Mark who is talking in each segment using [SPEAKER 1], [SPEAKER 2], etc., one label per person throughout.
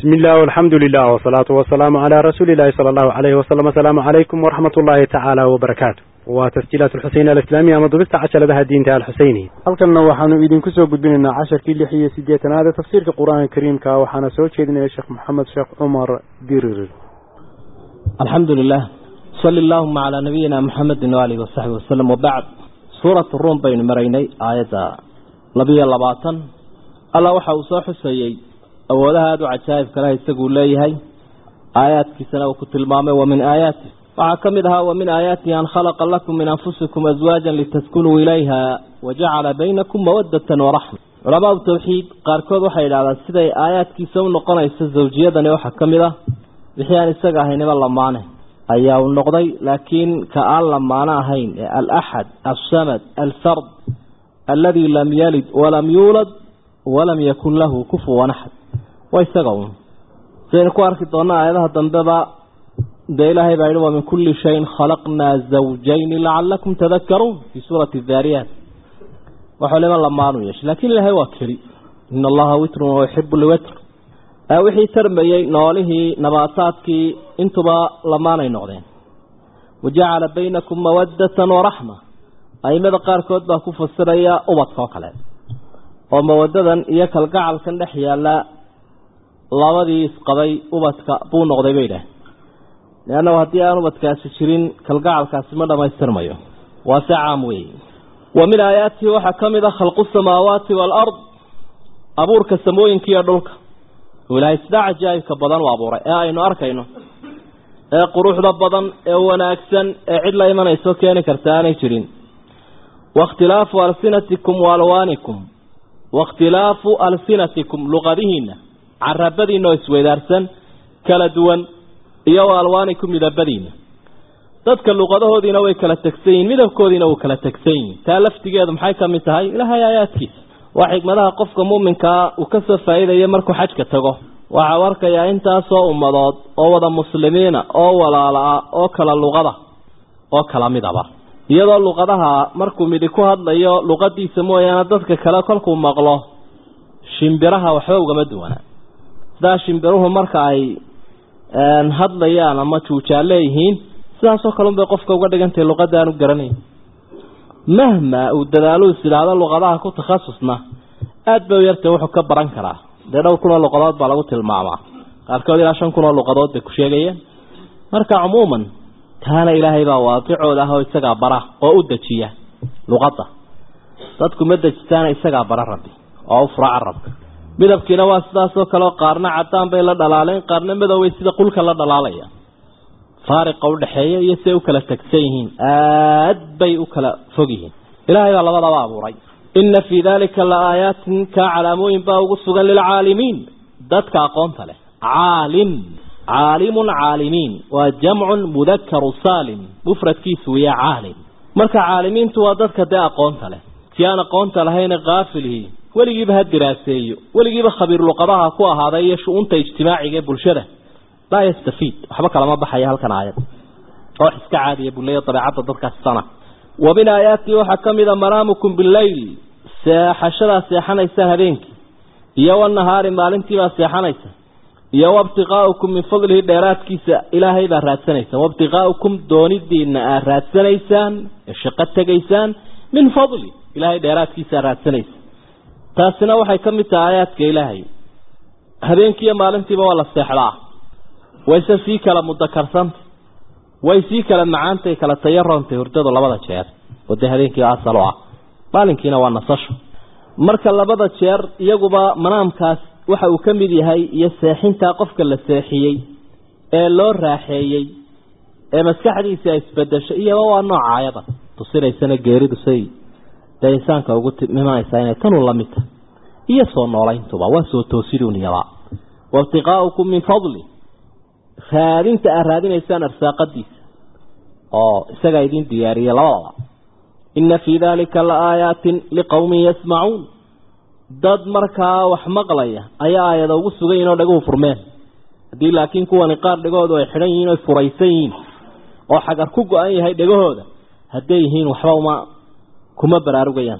[SPEAKER 1] بسم الله والحمد لله والصلاة والسلام على رسول الله صلى الله عليه وسلم السلام عليكم ورحمة الله تعالى وبركاته وتسجيلات الحسين الإسلامية مضبطة عشر لها الدين تعالى الحسيني halkanna waxaanu idinku soo gudbinaynaa casharkii lix iyo siddeetanaad ee tafsiirka qur-aanka kariimka waxaana soo jeedinaya sheekh maxamed sheekh cumar dirir
[SPEAKER 2] الحمد لله صلى اللهم على نبينا محمد وآله وصحبه وسلم وبعد سورة الروم بين مريني آية لبيا لباطن الله وحا وصاح سيي أولها هذا عجائب كلا يستقول لي هاي آيات كسنة وكت المامة ومن آياته وعكمدها ومن آياته أن خلق لكم من أنفسكم أزواجا لتسكنوا إليها وجعل بينكم مودة ورحمة علماء التوحيد قاركود وحيد على السيدة آيات كسنة نقنا يستزوجية دني وحكمدها wixii aan isaga ahaynaba lamaane ayaa u noqday laakiin ka aan lamaano ahayn ee alaxad alsamad alfard aladi lam yalid walam yuulad walam yakun lahu kufuwan axad waa isaga un sidaynu ku arki doona aayadaha dambeba dee ilaahay baa yihi wa min kulli shayin khalaqnaa zawjayni lacalakum tadakaruun fii suurati daariyaat waxaa lima lamaanu yeeshay lakin ilaahay waa keli ina allaha witrun wayuxibu lwitr wixii tarmayey noolihii nabaataadkii intuba lamaanay noqdeen wajacala baynakum mawadatan waraxma aimada qaarkood baa ku fasiraya ubadka oo kale oo mawadadan iyo kalgacalkan dhex yaala labadii isqabay ubadka buu noqday bay dhah leannahu haddii aan ubadkaasi jirin kalgacalkaasi ma dhamaystirmayo waa se caam weeye wa min aayaatihi waxaa ka mid a khalqu samaawaati waalard abuurka samooyinka iyo dhulka ilaahay sidaa cajaa'ibka badan u abuuray ee aynu arkayno ee quruxda badan ee wanaagsan ee cid la imanayso keeni karta aanay jirin waاkhtilaafu alsinatikum waalwaanikum waاkhtilaafu alsinatikum luqadihiina carabadiina oo isweydaarsan kala duwan iyo alwaanikum midabadiina dadka luqadahoodiina way kala tegsan yihin midabkoodiina wuu kala tegsan yihin taa laftigeedu maxay ka mid tahay ilaahay aayaadkiisa waa xikmadaha qofka muuminkaa uu ka soo faa'iidaya markuu xajka tago waxau arkayaa intaasoo ummadood oo wada muslimiina oo walaala ah oo kala luqada oo kala midaba iyadoo luqadaha markuu midi ku hadlayo luqadiisa mooyaane dadka kale kolkuu maqlo shimbiraha waxba ugama duwana sidaa shimbiruhu marka ay hadlayaan ama juujaan leeyihiin sidaasoo kale unbay qofka uga dhigantahay luqada aanu garanayn mahma uu dadaalu is idhaahdo luqadaha ku takhasusna aada bay u yartay wuxuu ka baran karaa dee dhowr kun oo luqadood baa lagu tilmaamaa qaarkood ilaa shan kun oo luqadood bay ku sheegayeen marka cumuuman taana ilaahay baa waaqicooda ah oo isagaa bara oo u dejiya luqadda dadku ma dejitaana isagaa bara rabbi oo u fura carabka midabkiina waa sidaasoo kale oo qaarna caddaan bay la dhalaaleen qaarna madoway sida qulka la dhalaalaya faariqa udhaxeeya iyo siay u kala tegsan yihiin aad bay u kala fog yihiin ilaahay baa labadaba abuuray ina fii dalika la aayaatin kaa calaamooyin baa ugu sugan lilcaalimiin dadka aqoonta leh caalim caalimun caalimiin waa jamcun mudakaru saalim mufradkiisu wiya caalim marka caalimiintu waa dadka dee aqoonta leh si aan aqoonta lahayna kaafilihi weligiiba ha diraaseeyo weligiiba khabiir luqadaha ku ahaaday iyo shu-uunta ijtimaaciga ee bulshada laa yastafiid waxba kalama baxaya halkan aayad oo iska caadiya buleeya dabeecadda dadkaasi sana wa min aayaatihi waxaa ka mid a manaamukum bileyl seexashadaa seexanaysaan habeenkii iyo wanahaari maalintiibaa seexanaysa iyo wabtiqaaukum min fadlihi dheeraadkiisa ilaahay baa raadsanaysaan wabtiqaaukum doonidiina aad raadsanaysaan ee shaqo tegaysaan min fadli ilaahay dheeraadkiisa raadsanaysa taasina waxay ka mid tahay aayaadka ilaahay habeenkiiyo maalintiiba waa la seexdaa wayse sii kala mudakarsanta way sii kala macaantay kala tayarontay hurdadu labada jeer oo dee habeenkii asal ah maalinkiina waa nasasho marka labada jeer iyaguba manaamkaas waxa uu ka mid yahay iyo seexintaa qofka la seexiyey ee loo raaxeeyey ee maskaxdiisa ay isbedeshay iyaba waa nooca ayada tusinaysana geeridu say dee insaanka ugu imanaysaa inay tanu la mid tahay iyo soo noolayntuba waa soo toosidun iyaba waibtiqaaukum min fadli raadinta aad raadinaysaan arsaaqadiisa oo isagaa idin diyaariyey labadaba ina fii dalika la aayaatin liqowmin yasmacuun dad markaa wax maqlaya ayaa aayada ugu sugan yihin oo dhaguhu furmeen haddii laakiin kuwani qaar dhegahoodu ay xidhan yihiin oy furaysan yihiin oo xagar ku go-an yahay dhegahooda hadday yihiin waxba uma kuma baraarugayaan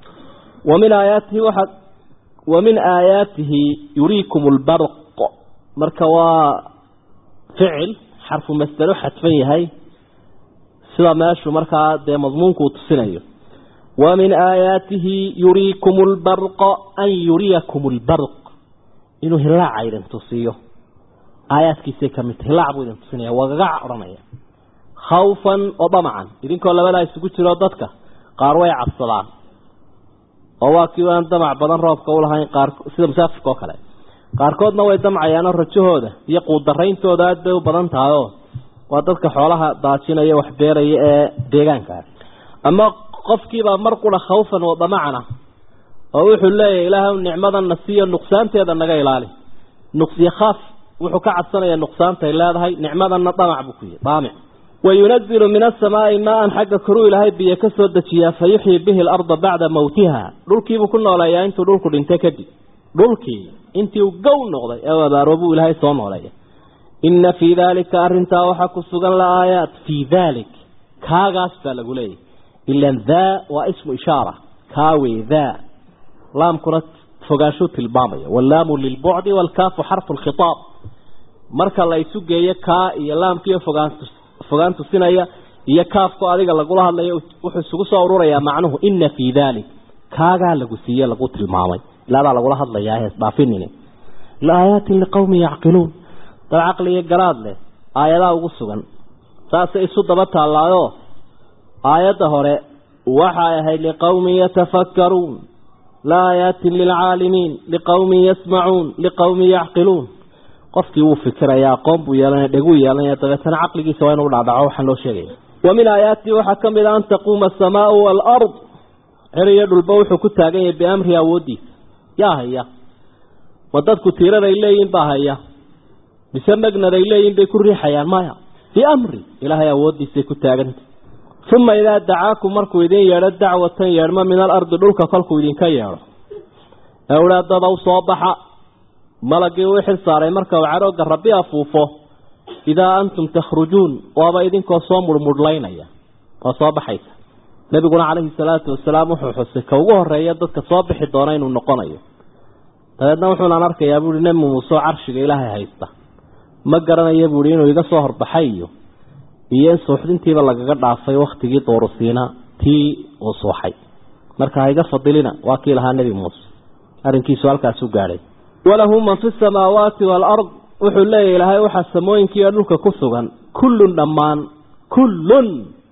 [SPEAKER 2] wa min aayaatihi waxaa wa min aayaatihi yuriikum lbarq marka waa ficil xarfu masdaro xadfan yahay sida meeshu markaa dee madmuunku uu tusinayo wa min aayaatihi yuriikum lbarqa an yuriyakum lbarq inuu hilaaca idin tusiyo aayaadkiisay ka mid tahy hilaac buu idin tusinaya wagagac odhanaya khawfan wa damacan idinkoo labadaa isugu jiro dadka qaar way cabsadaan oo waa kii aan damac badan roobka u lahayn qaar sida musaafirka oo kale qaarkoodna way damcayaanoo rajahooda iyo quudarayntooda aad bay u badan tahay oo waa dadka xoolaha daajinaya wax beeraya ee deegaankaa ama qofkiibaa mar qura khawfan wa damacana oo wuxuu leeyahay ilaahay nicmadana siiyo nuqsaanteeda naga ilaali nuqsiyo khaaf wuxuu ka cabsanaya nuqsaantay leedahay nicmadana damac buu ku yihi daamic wayunazilu min asamaai maa-an xagga koruu ilaahay biyo ka soo dejiyaa fa yuxyi bihi alarda bacda mawtiha dhulkiibuu ku nooleeyaa intuu dhulku dhintay kadib dhulkii intii uu gow noqday ee u abaaroobuu ilaahay soo nooleeya inna fii daalika arrintaa waxaa ku sugan la aayaat fii daalik kaagaas baa lagu leeyahy ilan daa waa ismu ishaara kaawey daa laamkuna fogaashuu tilmaamaya wallaamu lilbucdi waalkaafu xarfu lkhitaab marka la isu geeyo kaa iyo laamkiiyo fogaan fogaan tusinaya iyo kaafku adiga lagula hadlayo wuxuu isugu soo ururayaa macnuhu ina fii dalik kaagaa lagu siiye lagu tilmaamay ilaadaa lagula hadlayaa hees dhaafinini laayaatin liqowmin yacqiluun dad caqliyo garaad leh aayadaa ugu sugan saasay isu daba taallaayo aayadda hore waxay ahayd liqowmin yatafakkaruun laayaatin lilcaalimiin liqowmin yasmacuun liqowmin yacqiluun qofkii wuu fikiraya aqoon buu yeelanaya dheguu yeelanaya dabeetana caqligiisa waa inuu dhaadhaco waxaan loo sheegaya wa min aayaatihi waxaa ka mid a an taquuma asamaau waalard cer iyo dhulba wuxuu ku taagan yahay biamrihi awooddiisa yaa haya ma dadku tiiraday leeyihin baa haya mise magnaday leeyihin bay ku riixayaan maya biamri ilaahay awooddiisay ku taaganta uma idaa dacaakum markuu idin yeedho dacwatan yeedhmo min alardi dhulka kolkuu idinka yeedho ee udhaadadaw soo baxa malagii uu xil saaray marka uu cadhooga rabbi afuufo idaa antum takhrujuun waaba idinkoo soo murmudhlaynaya oo soo baxaysa nebiguna calayhi salaatu wasalaam wuxuu xusay ka ugu horeeya dadka soo bixi doona inuu noqonayo dabeedna wuxuunaan arkayaa buuhi nebi muuse oo carshiga ilaahay haysta ma garanaya buuhi inuu iga soo horbaxay iyo iyo in suuxdintiiba lagaga dhaafay wakhtigii doorusiina tii uu suuxay marka ha iga fadilina waa kii lahaa nebi muuse arrinkiisu halkaasuu gaadhay walahu man fi samaawaati waalard wuxuu leeyahy ilaahay waxaa samooyinkiiyo dhulka ku sugan kullun dhammaan kullun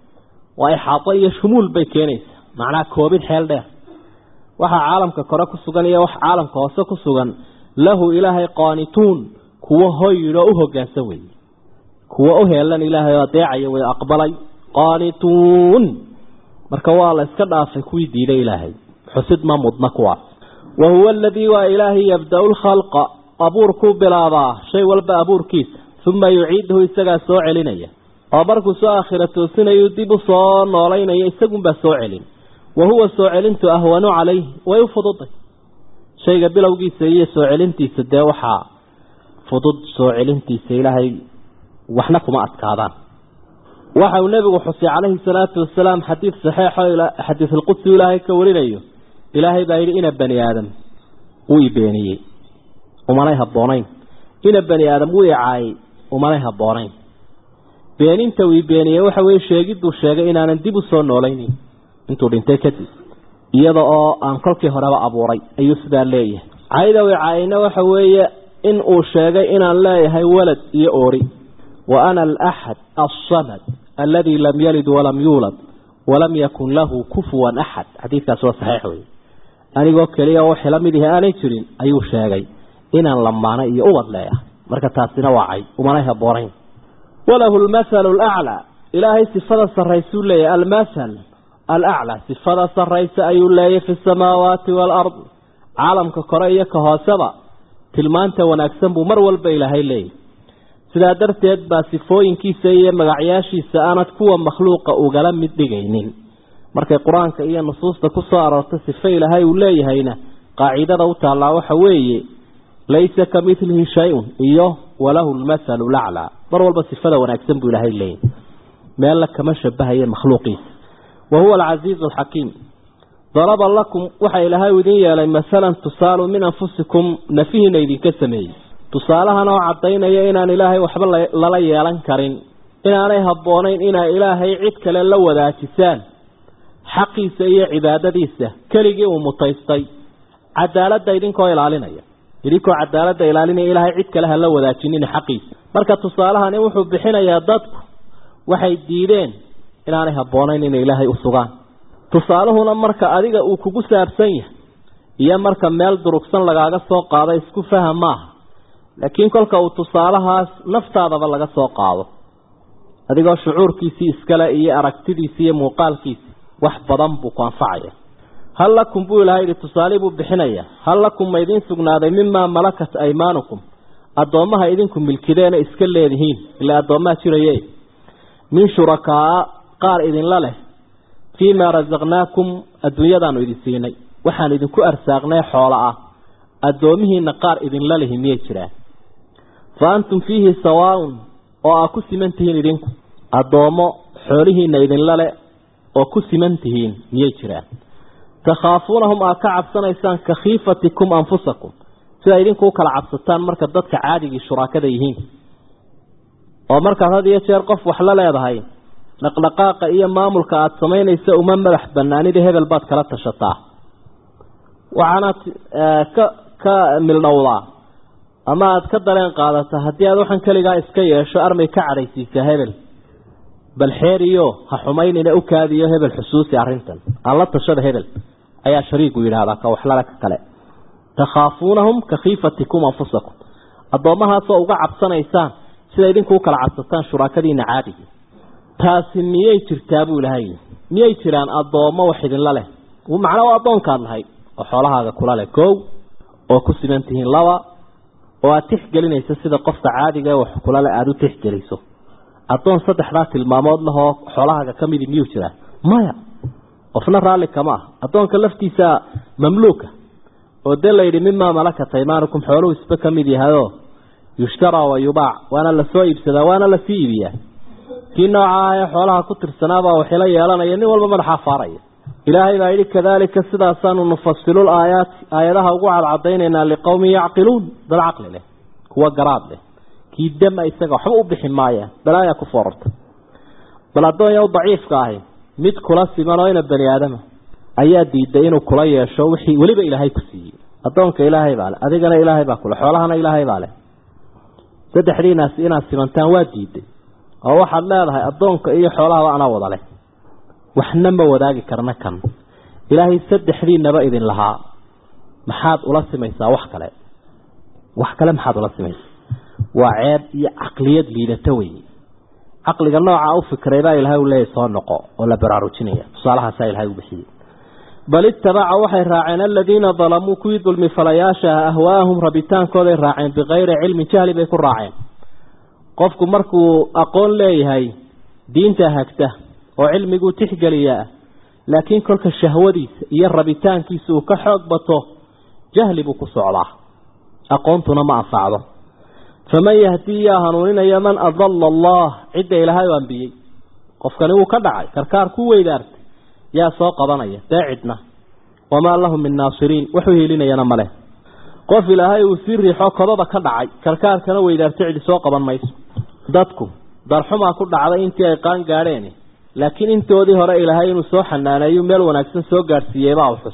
[SPEAKER 2] waa ixaato iyo shumuul bay keenaysaa macnaha koobid xeel dheer waxaa caalamka kore ku sugan iyo wax caalamka hoose ku sugan lahu ilaahay qaanituun kuwo hoyidoo u hoggaansan weeye kuwo u heelan ilaahay oo adeecaya way aqbalay qaanituun marka waa la iska dhaafay kuwii diiday ilaahay xusid ma mudna kuwaas wa huwa aladii waa ilaahay yabda-u lkhalqa abuurkuu bilaabaa shay walba abuurkiisa uma yuciiduhu isagaa soo celinaya oo markuu soo aakhira toosinayu dib u soo noolaynaya isagunbaa soo celin wa huwa soo celintu ahwanu calayh way u fududay shayga bilowgiisa iyo soo celintiisa dee waxaa fudud soo celintiisa ilaahay waxna kuma adkaadaan waxa uu nebigu xusay calayhi salaatu wasalaam xadiid saxeixo xadiisulqudsi ilaahay ka warinayo ilaahay baa yidhi ina bani aadam wuu i beeniyey umanay habboonayn ina bani aadam wuu i caayay umanay habboonayn beeninta uu i beeniyey waxa weye sheegidduu sheegay inaanan dib u soo noolaynin intuu dhintay kadib iyada oo aan kolkii horeba abuuray ayuu sidaa leeyahay cayda wi caayayna waxa weeye in uu sheegay inaan leeyahay walad iyo oori wa ana alaxad alsamad aladi lam yalid walam yuulad walam yakun lahu kufuwan axad xadiidkaasi waa saxiix wey anigoo keliya oo wixii la mid ihi aanay jirin ayuu sheegay inaan lamaano iyo ubad leeyahay marka taasina waa cay umanay habboonayn walahu lmathalu alaclaa ilaahay sifada sarraysuu leeyahay almathal alaclaa sifada sarraysa ayuu leeyahy fi samaawaati waalard caalamka kore iyo ka hooseba tilmaanta wanaagsan buu mar walba ilaahay leeyahy sidaa darteed baa sifooyinkiisa iyo magacyaashiisa aanad kuwa makhluuqa ugala mid dhigaynin markay qur-aanka iyo nusuusta ku soo aroortay sifo ilaahay uu leeyahayna qaacidada u taallaa waxa weeye laysa ka midlihi shay-un iyo walahu lmathalu laclaa mar walba sifada wanaagsan buu ilaahay leeyahy meella kama shabahaye makhluuqiisa wa huwa alcasiizu alxakiim daraba lakum waxa ilaahay idin yeelay masalan tusaalu min anfusikum nafihiina idinka sameeyey tusaalahan oo caddaynaya inaan ilaahay waxba lala yeelan karin inaanay habboonayn inaa ilaahay cid kale la wadaajisaan xaqiisa iyo cibaadadiisa keligii uu mutaystay cadaaladda idinkoo ilaalinaya idinkoo cadaaladda ilaalinaya ilaahay cid kale ha la wadaajinin xaqiisa marka tusaalahani wuxuu bixinayaa dadku waxay diideen inaanay habboonayn inay ilaahay u sugaan tusaaluhuna marka adiga uu kugu saabsan yahay iyo marka meel durugsan lagaaga soo qaado isku faham maaha laakiin kolka uu tusaalahaas naftaadaba laga soo qaado adigoo shucuurkiisii iskale iyo aragtidiisii iyo muuqaalkiisii wax badan buu ku anfacaya hal lakum buu ilahay yihi tusaalii buu bixinaya hal lakum ma idiin sugnaaday mimaa malakat aymaanukum addoommaha idinku milkideena iska leedihiin ilaa addoommaha jiraye min shurakaa qaar idinla leh fii maa rasaqnaakum adduunyadaanu idin siinay waxaan idinku arsaaqnay xoolo ah addoomihiina qaar idinla lihi miyay jiraan fa antum fiihi sawaaun oo aa ku siman tihiin idinku addoommo xoolihiina idinla le oo ku siman tihiin miyay jiraan takhaafuunahum aa ka cabsanaysaan ka khiifatikum anfusakum sida idinku u kala cabsataan marka dadka caadigii shuraakada yihiin oo markaad had iyo jeer qof wax la leedahay dhaqdhaqaaqa iyo maamulka aada samaynaysa uma madax banaanida hebel baad kala tashataa waxaanaad ka ka mildhowdaa ama aada ka dareen qaadataa haddii aad waxaan keligaa iska yeesho armay ka cadhaysiisaa hebel bal xeeriyo ha xumaynina u kaadiyo hebel xusuusi arrintan aan la tashada hebel ayaa shariigu yidhaahdaa ka waxlala ka kale takhaafuunahum ka khiifatikum anfusakum addoommahaasoo uga cabsanaysaan sida idinku u kala cabsataan shuraakadiina caadigii taasi miyay jirtaa buu ilahay miyay jiraan addoommo wax idinla leh macnaa waa addoonkaad lahayd oo xoolahaaga kula leh kow oo ku siman tihiin laba oo aada tixgelinayso sida qofka caadiga wax kula leh aada u tixgeliso addoon saddexdaa tilmaamood lahoo xoolahaaga ka midi miyuu jiraa maya qofna raalli kama ah addoonka laftiisa mamluuka oo dee layidhi mimaa malakat aymaanukum xooluhu isba ka mid yahayoo yushtaraa wa yubaac waana lasoo iibsadaa waana lasii iibiyaa kii nooca ah ee xoolaha ku tirsanaabaa waxila yeelanaya nin walba madaxaa faaraya ilaahay baa yidhi kadaalika sidaasaanu nufasilu laayaati aayadaha ugu cadcadaynaynaa liqowmin yacqiluun dad caqli leh kuwa garaad leh kii dama isaga waxba u bixi maayaan balaayaa ku foorarta bal addoonyaw daciifka ahi mid kula siman oo ina bani aadama ayaa diiday inuu kula yeesho wixii weliba ilaahay ku siiyey addoonka ilaahay baa leh adigana ilaahay baa kule xoolahana ilaahay baa leh saddexdiinaas inaad simantaan waa diiday oo waxaad leedahay addoonka iyo xoolahaba anaa wada leh waxna ma wadaagi karna kan ilaahay saddexdiinaba idin lahaa maxaad ula simaysaa wax kale wax kale maxaad ula simaysaa waa ceeb iyo caqliyad liidato weeye caqliga nooca u fikray baa ilaahay u leeyahy soo noqo oo la baraarujinaya tusaalahaasaa ilahay u bixiyey bal ittabaca waxay raaceen aladiina dalamuu kuwii dulmi falayaasha ah ahwaahum rabitaankooday raaceen bikayri cilmin jahli bay ku raaceen qofku markuu aqoon leeyahay diinta hagta oo cilmiguu tixgeliyaa laakiin kolka shahwadiisa iyo rabitaankiisa uu ka xoog bato jahli buu ku socdaa aqoontuna ma anfacdo faman yahdii yaa hanuuninaya man adalla allah cidda ilaahay u ambiyey qofkani wuu ka dhacay karkaar ku weydaartay yaa soo qabanaya dee cidna wamaa lahum min naasiriin waxu hiilinayana maleh qof ilaahay uu sii riixo kodada ka dhacay karkaarkana weydaartay cidi soo qaban mayso dadku darxumaa ku dhacday intii ay qaan gaadheen laakiin intoodii hore ilaahay inuu soo xanaaneeyo meel wanaagsan soo gaadhsiiyey baa u xus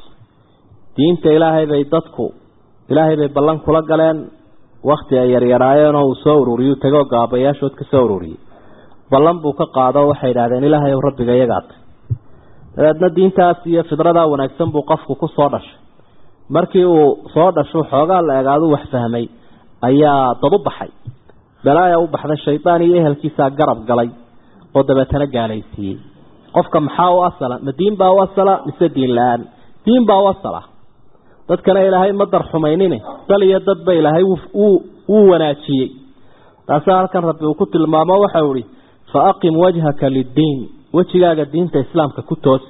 [SPEAKER 2] diinta ilaahay bay dadku ilaahay bay ballan kula galeen wakti ay yaryaraayeen oo uu soo ururiyuu tegoo gaabayaashood ka soo ururiyey ballan buu ka qaado waxay idhahdeen ilaahay ow rabbiga iyagaatay dabeedna diintaas iyo fidradaa wanaagsan buu qofku ku soo dhashay markii uu soo dhasho xoogaa la egaadu wax fahmay ayaa dad u baxay balaaya u baxday shaydaan iyo ehelkiisaa garab galay oo dabeetana gaalaysiiyey qofka maxaa u asala ma diin baa u asala mise diin la-aan diin baa u asala dadkana ilaahay ma darxumaynine dal iyo dadba ilaahay wuu wanaajiyey taasaa halkan rabbi uu ku tilmaamo waxau ihi fa aqim wajhaka liddiin wejigaaga diinta islaamka ku toosi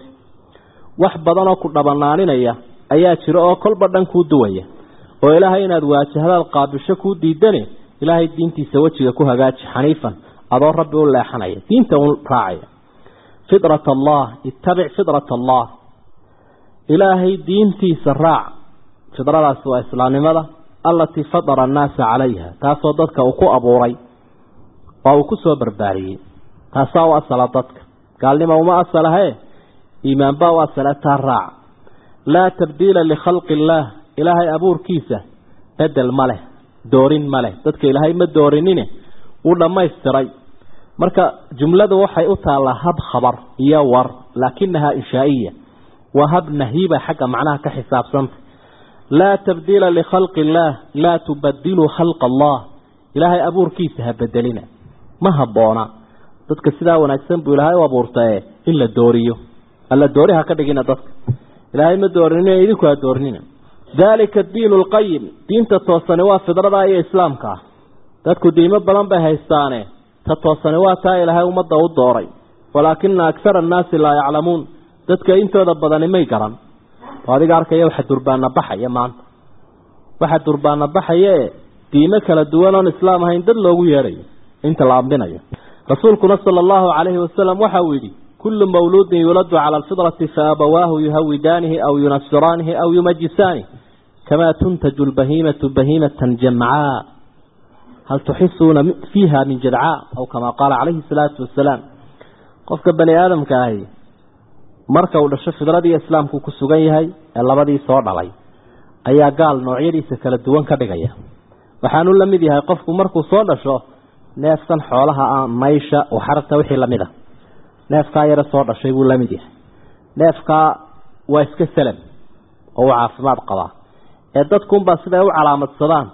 [SPEAKER 2] wax badanoo ku dhabanaaninaya ayaa jira oo kolba dhan kuu duwaya oo ilaahay inaad waajahdaad qaabisho kuu diidane ilaahay diintiisa wejiga ku hagaaji xaniifan adoo rabbi u leexanaya diinta u raacaya fitrat allah ittabic fitrat allah ilaahay diintiisa raac fidradaasi waa islaamnimada alatii fadara annaasa calayha taasoo dadka uu ku abuuray oo uu ku soo barbaariyey taasaa u asala dadka gaalnima uma asalahe iimaanbaa u asala taa raaca laa tabdiila likhalqi illaah ilaahay abuurkiisa bedel ma leh doorin ma leh dadka ilaahay ma doorinine wuu dhammaystiray marka jumladu waxay u taallaa hab khabar iyo war laakinahaa inshaa'iya waa hab nahiiba xagga macnaha ka xisaabsanta laa tabdiila likhalqi illaah laa tubadiluu khalqa allah ilaahay abuurkiisa ha bedelina ma habboona dadka sidaa wanaagsan buu ilaahay u abuurtae in la dooriyo alla doori ha ka dhigina dadka ilaahay ma doorinina idinku ha doorinina daalika diinu lqayim diinta toosani waa fidrada iyo islaamka ah dadku diimo badan bay haystaane ta toosani waa taa ilaahay ummadda u dooray walaakina aksara annaasi laa yaclamuun dadka intooda badani may garan oo adiga arkaya waxa durbaana baxaya maanta waxa durbaana baxayae diimo kala duwan oon islaam ahayn dad loogu yeedhayo inta la ambinayo rasuulkuna sala allahu calayhi wasalam waxa uu yidhi kullu mawluudin yuuladu cala alfidrati faabawaahu yuhawidaanihi aw yunasiraanihi aw yumajisaanihi kamaa tuntaju lbahiimatu bahiimatan jamcaa hal tuxisuuna fiiha min jadcaa aw kamaa qaala calayhi salaatu wasalaam qofka bani aadamka ahi marka uu dhasho fidradii islaamku ku sugan yahay ee labadii soo dhalay ayaa gaal noocyadiisa kala duwan ka dhigaya waxaanu la mid yahay qofku markuu soo dhasho neefkan xoolaha ah maysha waxarta wixii lamid a neefkaa yare soo dhashay buu la mid yahay neefkaa waa iska salam oo uu caafimaad qabaa ee dadkunbaa siday u calaamadsadaan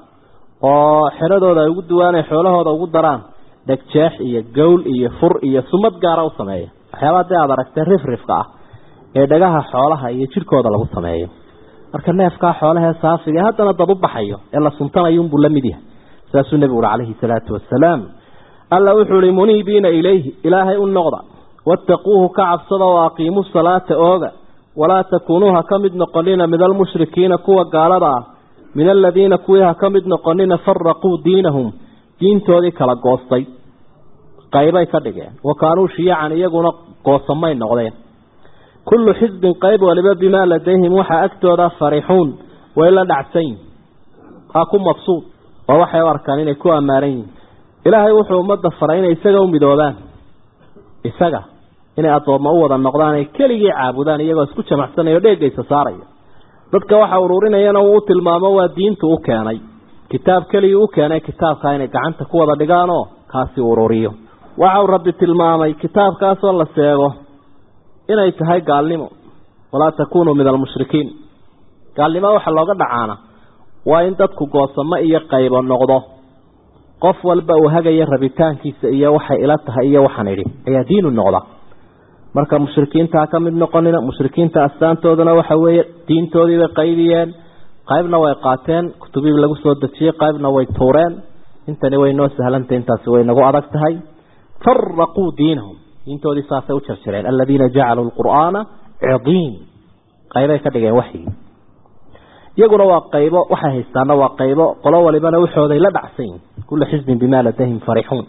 [SPEAKER 2] oo xeradooda ay ugu duwaanay xoolahooda ugu daraan dhegjeex iyo gowl iyo fur iyo sumad gaara u sameeya waxyaabaa dee aad aragtee rifrifka ah ee dhagaha xoolaha iyo jidhkooda lagu sameeyo marka neefkaa xoolahee saafiga haddana dad u baxayo ee la suntanayuunbuu la mid yahay saasuu nebigu uhi calayhi salaatu wasalaam alla wuxuu ihi muniibiina ilayhi ilaahay u noqda wattaquuhu ka cabsada oo aqiimuu salaata ooga walaa takuunuu ha ka mid noqonina min almushrikiina kuwa gaalada ah min aladiina kuwii ha ka mid noqonina faraquu diinahum diintoodii kala goostay qaybay ka dhigeen wa kaanuu shiyacan iyaguna goosamay noqdeen kullu xisbin qayb waliba bimaa ladayhim waxaa agtooda farixuun way la dhacsayn waa ku mabsuud oo waxay u arkaan inay ku ammaanan yihin ilaahay wuxuu ummadda faray inay isaga u midoobaan isaga inay addoommo u wada noqdaan ay keligii caabudaan iyagoo isku jamacsanayo dheegaysa saaraya dadka waxa ururinayana uu u tilmaamo waa diintu u keenay kitaab keligii u keenay kitaabkaa inay gacanta ku wada dhigaanoo kaasi ururiyo waxau rabbi tilmaamay kitaabkaasoo la seego inay tahay gaalnimo walaa takunuu min almushrikiin gaalnimo waxa looga dhacaana waa in dadku goosamo iyo qaybo noqdo qof walba uu hagayo rabitaankiisa iyo waxay ila tahay iyo waxaan idhi ayaa diinu noqda marka mushrikiinta ka mid noqonina mushrikiinta astaantooduna waxa weeye diintoodii bay qaybiyeen qaybna way qaateen kutubii lagu soo dejiyey qaybna way tuureen intani way noo sahlantay intaasi way nagu adag tahay faraquu diinahum diintoodii saasay u jarjareen aladiina jacaluu lqur'aana cidiin qaybay ka dhigeen waxyigii iyaguna waa qaybo waxay haystaana waa qaybo qolo walibana waxooday la dhacsan yihin kula xisbin bimaa ladayhim farixuun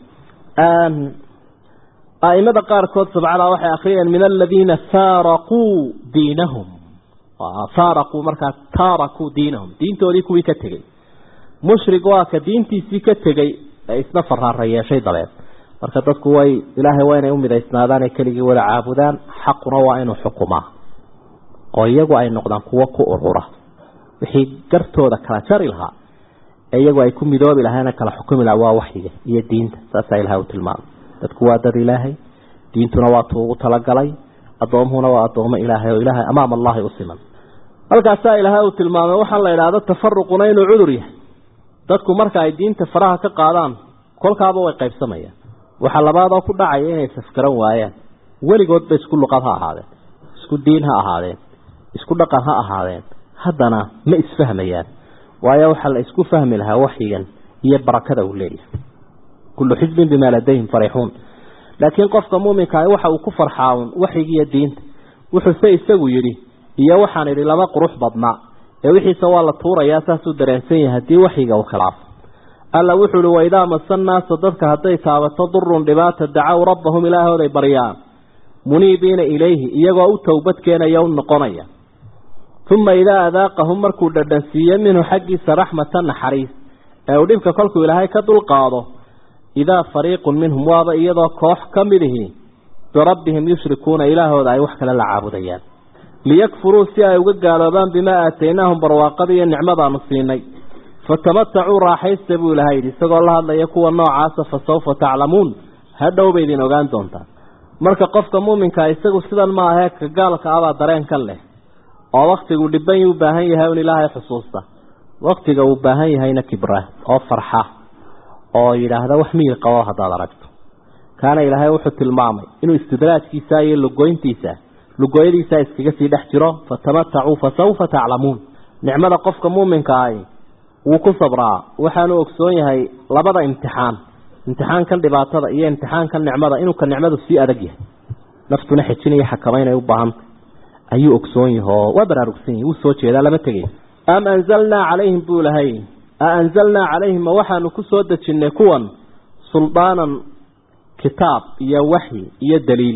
[SPEAKER 2] aimada qaarkood sabcada waxay akriyeen min aladiina faaraquu diinahum faaraquu markaa taarakuu diinahum diintoodii kuwii ka tegey mushrig waa ka diintiisii ka tegey ee isna faraara yeeshay dabeed marka dadku way ilaahay waa inay u midaysnaadaan ee keligii wada caabudaan xaquna waa inuu xukumaa oo iyagu ay noqdaan kuwo ku urura wixii gartooda kala jari lahaa ee iyagu ay ku midoobi lahaana kala xukumi lahaa waa waxyiga iyo diinta saasaa ilahay u tilmaamay dadku waa dad ilaahay diintuna waa tuu ugu talagalay addoomuhuna waa addoomo ilaahay oo ilaahay amaam allahi u siman halkaasaa ilaahay uu tilmaamay waxaa la idhaahdo tafaruquna inuu cudur yahay dadku marka ay diinta faraha ka qaadaan kolkaaba way qaybsamayaan waxaa labaadoo ku dhacaya inay safgaran waayaan weligoodba isku luqad ha ahaadeen isku diin ha ahaadeen isku dhaqan ha ahaadeen haddana ma isfahmayaan waayo waxaa la isku fahmi lahaa waxyigan iyo barakada uu leeyahay kullu xisbin bimaa ladayhim farixuun laakiin qofka muuminkaah waxa uu ku farxaaun waxyigiiyo diinta wuxuuse isagu yidhi iyo waxaan idhi laba qurux badnaa ee wixiise waa la tuurayaa saasuu dareensan yahay haddii waxyiga uu khilaafo alla wuxuu ihi waidaa masa naasa dadka hadday taabato durun dhibaata dacow rabbahum ilaahooday baryaan muniibiina ilayhi iyagoo u towbad keenaya u noqonaya uma idaa adaaqahum markuu dhadhansiiye minhu xaggiisa raxmatan naxariis ee uu dhibka kolkuu ilaahay ka dulqaado idaa fariiqun minhum waaba iyadoo koox ka mid ihi birabbihim yushrikuuna ilaahooda ay wax kale la caabudayaan liyakfuruu si ay uga gaaloobaan bimaa aataynaahum barwaaqada iyo nicmadaanu siinay fatamatacuu raaxaysta buu ilahay yidhi isagoo la hadlaya kuwa noocaasa fa sawfa taclamuun hadhow bay idin ogaan doontaan marka qofka muuminkaa isagu sidan ma ahee ka gaalka abaa dareen ka leh oo waktigu dhiban u baahan yahay un ilaahay xusuusta waktiga uu baahan yahayna kibra oo farxa oo yidhaahda wax miyir qabo haddaad aragto kaana ilaahay wuxuu tilmaamay inuu istidraajkiisa iyo lugoyntiisa lugooyadiisa iskaga sii dhex jiro fatamatacuu fa sawfa taclamuun nicmada qofka muuminka ahi wuu ku sabraa waxaanu ogsoon yahay labada imtixaan imtixaankan dhibaatada iyo imtixaankan nicmada inuu ka nicmadu sii adag yahay naftuna xejinaya xakamaynay u baahantay ayuu ogsoon yahay oo waa baraarugsan yahay wuu soo jeedaa lama tegay am anzalnaa calayhim buu lahay a anzalnaa calayhim ma waxaanu ku soo dejinnay kuwan suldaanan kitaab iyo waxyi iyo daliil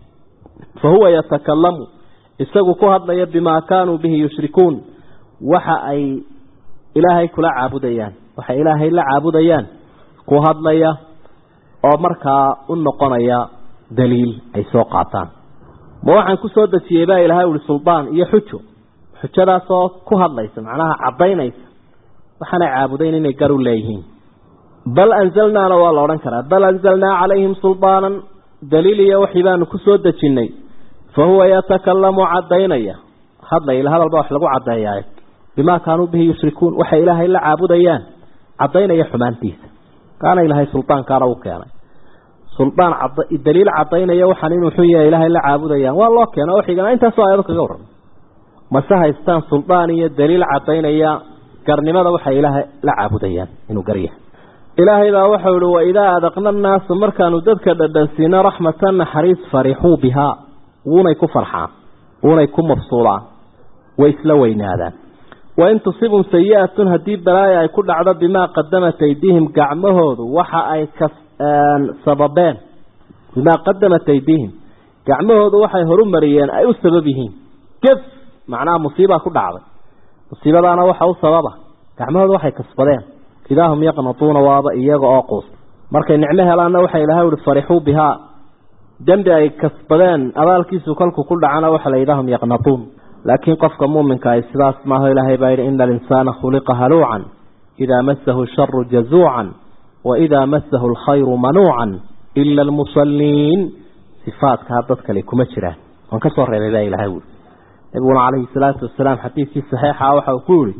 [SPEAKER 2] fa huwa yatakalamu isagu ku hadlaya bimaa kaanuu bihi yushrikuun waxa ay ilaahay kula caabudayaan waxay ilaahay la caabudayaan ku hadlaya oo markaa u noqonaya daliil ay soo qaataan ma waxaan ku soo dejiyey baa ilaahay uhi suldaan iyo xujo xujadaasoo ku hadlaysa macnaha caddaynaysa waxaanay caabudayn inay gar u leeyihiin bal anzalnaana waa la odhan karaa bal anzalnaa calayhim suldaanan daliil iyo waxii baanu ku soo dejinnay fa huwa yatakalamu caddaynaya hadlay hadal baa wax lagu caddeeyaa bimaa kaanuu bihi yushrikuun waxay ilaahay la caabudayaan caddaynaya xumaantiisa kaana ilaahay suldaankaana u keenay suldaan daliil caddaynaya waxaan inuu xun yahay ilaahay la caabudayaan waa loo keena oo xigana intaasoo aayado kaga warramay mase haystaan suldaan iyo daliil caddaynaya garnimada waxay ilaahay la caabudayaan inuu garyahay ilaahay baa waxau ihi waidaa adaqna annaasa markaanu dadka dhadhansiino raxmatan naxariis farixuu bihaa wuunay ku farxaan wuunay ku mabsuudaan way isla weynaadaan wain tusibum sayi-atun haddii balaaya ay ku dhacdo bimaa qadamat aydiihim gacmahoodu waxa ay ka sababeen bimaa qadamat aydiihim gacmahoodu waxay horu mariyeen ay u sabab yihiin gef macnaha musiibaa ku dhacday musiibadaana waxa u sababa gacmahoodu waxay kasbadeen idaa hum yaqnatuuna waaba iyaga oo quusta markay nicmo helaanna waxay ilahay uhi farixuu bihaa dembi ay kasbadeen abaalkiisu kolku ku dhacana waxa la yidhaha hum yaqnatuun laakiin qofka muuminka ay sidaas maaho ilaahay baa yidhi ina alinsaana khuliqa haluucan idaa masahu sharu jazuucan wa idaa masahu alkhayru manuucan ila almusalliin sifaadkaa dad kale kuma jiraan waan ka soo reebay baa ilahay wuri nabiguna calayhi salaatu wasalaam xadiidkii saxiixa waxa uu ku yihi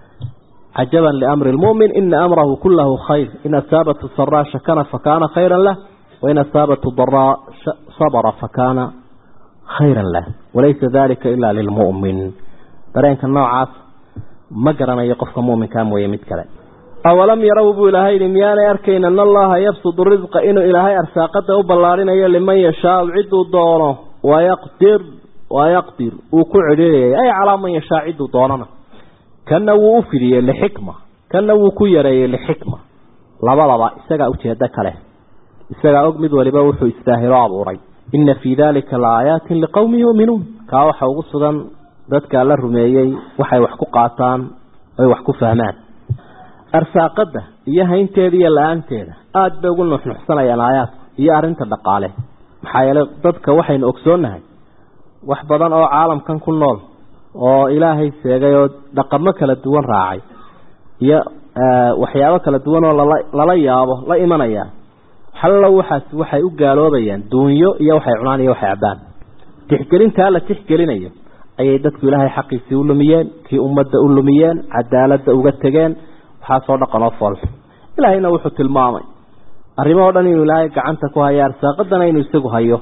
[SPEAKER 2] cajaban liamri lmu'min ina amrahu kulahu khayr in asaabathu saraa shakana fakaana khayra lah wain asaabathu daraa sabra fakaana khayran lah walaysa dalika ila lilmu'min dareenka noocaas ma garanayo qofka mu'minkaa mooye mid kale awalam yarow buu ilaahay yihi miyaanay arkayn ana allaha yabsudu risqa inuu ilaahay arsaaqada u ballaarinayo liman yashaau ciduu doono wayaqdir wayaqdir uu ku cedhiirayay ay calaa man yashaa ciduu doonana kana wuu u fidiyey lixikma kana wuu ku yareeyey lixikma labadaba isagaa ujeedo kale isagaa og mid waliba wuxuu istaahilo abuuray ina fii dalika laaaayaatin liqowmi yuuminuun kaa waxa ugu sugan dadkaa la rumeeyey waxay wax ku qaataan oy wax ku fahmaan arsaaqada iyo haynteeda iyo la-aanteeda aada bay ugu nuxnuxsanayaan aayaadka iyo arrinta dhaqaale maxaa yeelay dadka waxaynu ogsoonnahay wax badan oo caalamkan ku nool oo ilaahay sheegay oo dhaqamo kala duwan raacay iyo waxyaabo kala duwan oo lala lala yaabo la imanaya xallo waxaas waxay u gaaloobayaan duunyo iyo waxay cunaan iyo waxay cabbaan tixgelintaa la tixgelinayo ayay dadku ilaahay xaqiisii u lumiyeen kii ummadda u lumiyeen cadaaladda uga tegeen waxaasoo dhaqan oo foolxu ilaahayna wuxuu tilmaamay arrimo o dhan inuu ilaahay gacanta ku hayo arsaaqadana inuu isagu hayo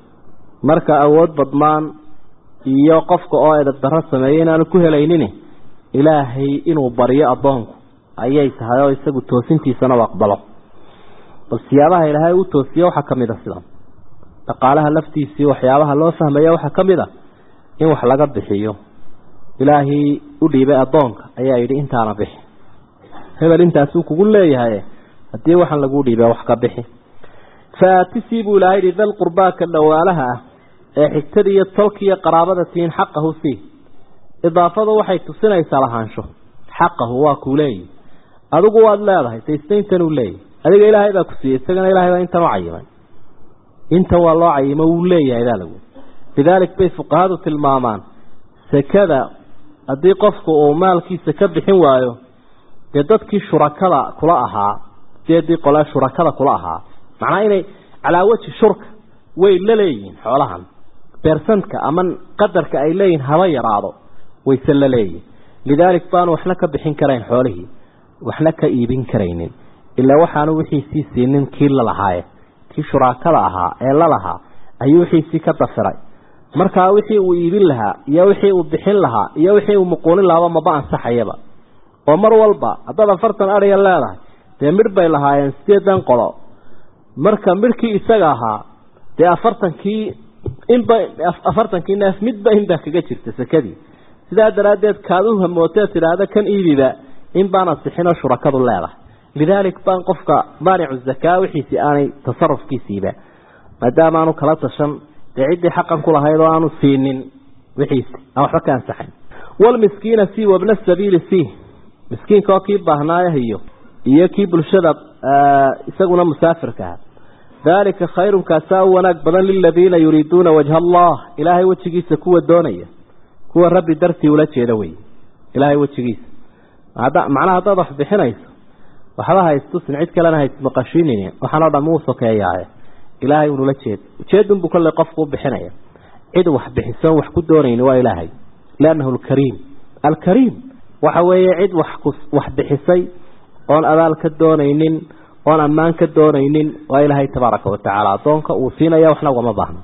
[SPEAKER 2] marka awood badnaan iyo qofka oo edab darro sameeya inaanu ku helaynin ilaahay inuu baryo addoonku ayay tahay oo isagu toosintiisana u aqbalo bal siyaabaha ilaahay u toosiye waxaa ka mid a sidan dhaqaalaha laftiisii waxyaabaha loo fahmaya waxaa ka mid a in wax laga bixiyo ilaahay u dhiibay addoonka ayaa yidhi intaana bixi hebel intaasuu kugu leeyahay haddii waxaan lagu dhiibay wax ka bixi faatisii buu ilaahay yidhi dal qurbaaka dhawaalaha ah ee xigtada iyo tolka iyo qaraabada tiin xaqahu sii idaafadu waxay tusinaysaa lahaansho xaqahu waa kuu leeyihi adigu waad leedahay taystaintan uu leeyahy adiga ilaahay baa ku siiyey isagana ilahay baa intan u cayimay intan waa loo cayimo wuu leeyahay baa lagu lidaalik bay fuqahadu tilmaamaan sekada haddii qofku uu maalkiisa ka bixin waayo dee dadkii shurakada kula ahaa sideedii qole shurakada kula ahaa macnaa inay calaa weji shurka way la leeyihiin xoolahan beersantka ama qadarka ay leeyihin haba yaraado wayse la leeyihin lidaalik baanu waxna ka bixin karayn xoolihii waxna ka iibin karaynin ilaa waxaanu wixiisii siinin kii lalahaaye kii shuraakada ahaa ee lalahaa ayuu wixiisii ka dafiray markaa wixii uu iibin lahaa iyo wixii uu bixin lahaa iyo wixii uu muquunin lahaaba maba ansaxayaba oo mar walba haddaad afartan adhiga leedahay dee midh bay lahaayeen sideedan qolo marka midhkii isaga ahaa dee afartankii inba afartankii neef midba inbaa kaga jirta sekadii sidaa daraaddeed kaad u hamootee tidhaahda kan iibiba in baan ansixinoo shurakadu leedahay lidaalik baan qofka maanicu zakaa wixiisii aanay tasarufkiisiiba maadaama aanu kala tashan dee ciddii xaqan ku lahayd oo aanu siinin wixiisi aan waxba ka ansaxayn walmiskiina sii wabna sabiili sii miskiinka oo kii baahnaayahiyo iyo kii bulshada isaguna musaafirka aha daalika khayrun kaasaa u wanaag badan liladiina yuriiduuna wajha allah ilaahay wejigiisa kuwa doonaya kuwa rabbi dartii ula jeeda wey ilaahay wejigiisa macnaha haddaad wax bixinayso waxba haystusin cid kalena hays maqashinin waxaanoo dham uu sokeeyaaye ilaahay unula jeed ujeedunbuu kolley qofku u bixinaya cid wax bixisoon wax ku doonayni waa ilaahay liannahu alkariim alkariim waxa weeye cid wax bixisay oon abaal ka doonaynin oon ammaan ka doonaynin waa ilaahay tabaaraka watacaala addoonka uu siinaya waxna ugama baahno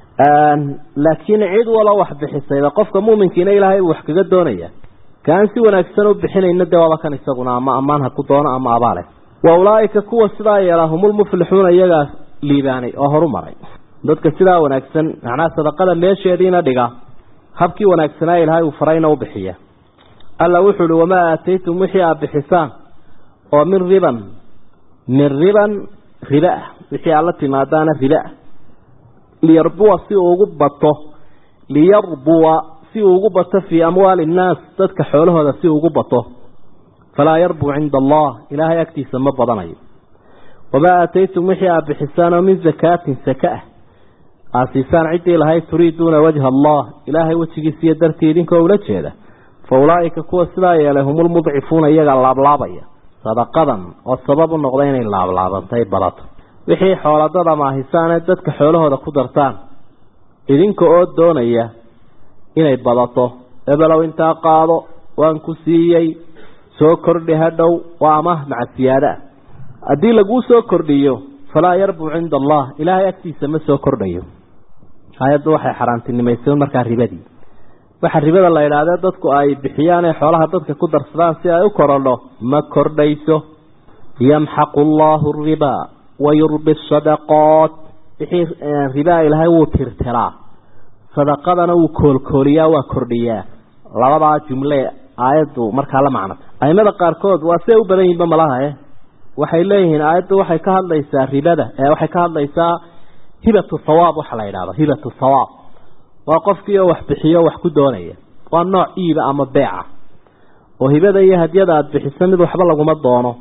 [SPEAKER 2] laakiin cid walo wax bixisayba qofka muuminkiina ilaahay uu wax kaga doonaya kaan si wanaagsan u bixinayna dee waaba kan isaguna ama ammaan ha ku doono ama abaale wa ulaaika kuwa sidaa yeela humulmuflixuuna iyagaa liibaanay oo horu maray dadka sidaa wanaagsan macnaha sadaqada meesheediina dhiga habkii wanaagsanaa ilaahay uu farayna u bixiya alla wuxuu uhi wamaa aataytum wixii aad bixisaan oo min riban min riban riba ah wixii aad la timaadaana riba ah liyarbuwa si uu ugu bato liyarbuwa si uu ugu bato fii amwaali innaas dadka xoolahooda si uu ugu bato falaa yarbuu cinda allah ilaahay agtiisa ma badanayo wamaa aataytum wixii aad bixisaan oo min zakaatin saka ah aad siisaan ciddii lahayd turiiduuna wajha allah ilaahay wejigiisiiyo dartii idinkoo ula jeeda fa ulaa'ika kuwa sidaa yeelay humulmudcifuuna iyaga laablaabaya sadaqadan oo sabab u noqda inay laablaabantaay badato wixii xooladada maahisaanee dadka xoolahooda ku dartaan idinka oo doonaya inay badato ebelow intaa qaado waan ku siiyey soo kordhi hadhow waa amah maca siyaada ah haddii laguu soo kordhiyo falaa yarbuu cinda allah ilaahay agtiisa ma soo kordhayo hay-addu waxay xaaraantinimaysay markaa ribadii waxa ribada la idhahdee dadku ay bixiyaan ee xoolaha dadka ku darsadaan si ay u korodho ma kordhayso yamxaqu allahu riba wayurbi sadaqaat wixii ribaa ilaahay wuu tirtiraa sadaqadana wuu koolkooliyaa waa kordhiyaa labadaa jumle aayaddu markaa la macno aimada qaarkood waa siday u badan yihinba malaha e waxay leeyihiin aayaddu waxay ka hadlaysaa ribada waxay ka hadlaysaa hibatu thawaab waxa la yidhahdo hibatu thawaab waa qofkii oo wax bixiyo wax ku doonaya waa nooc iiba ama beeca oo hibada iyo hadyada aada bixiso mid waxba laguma doono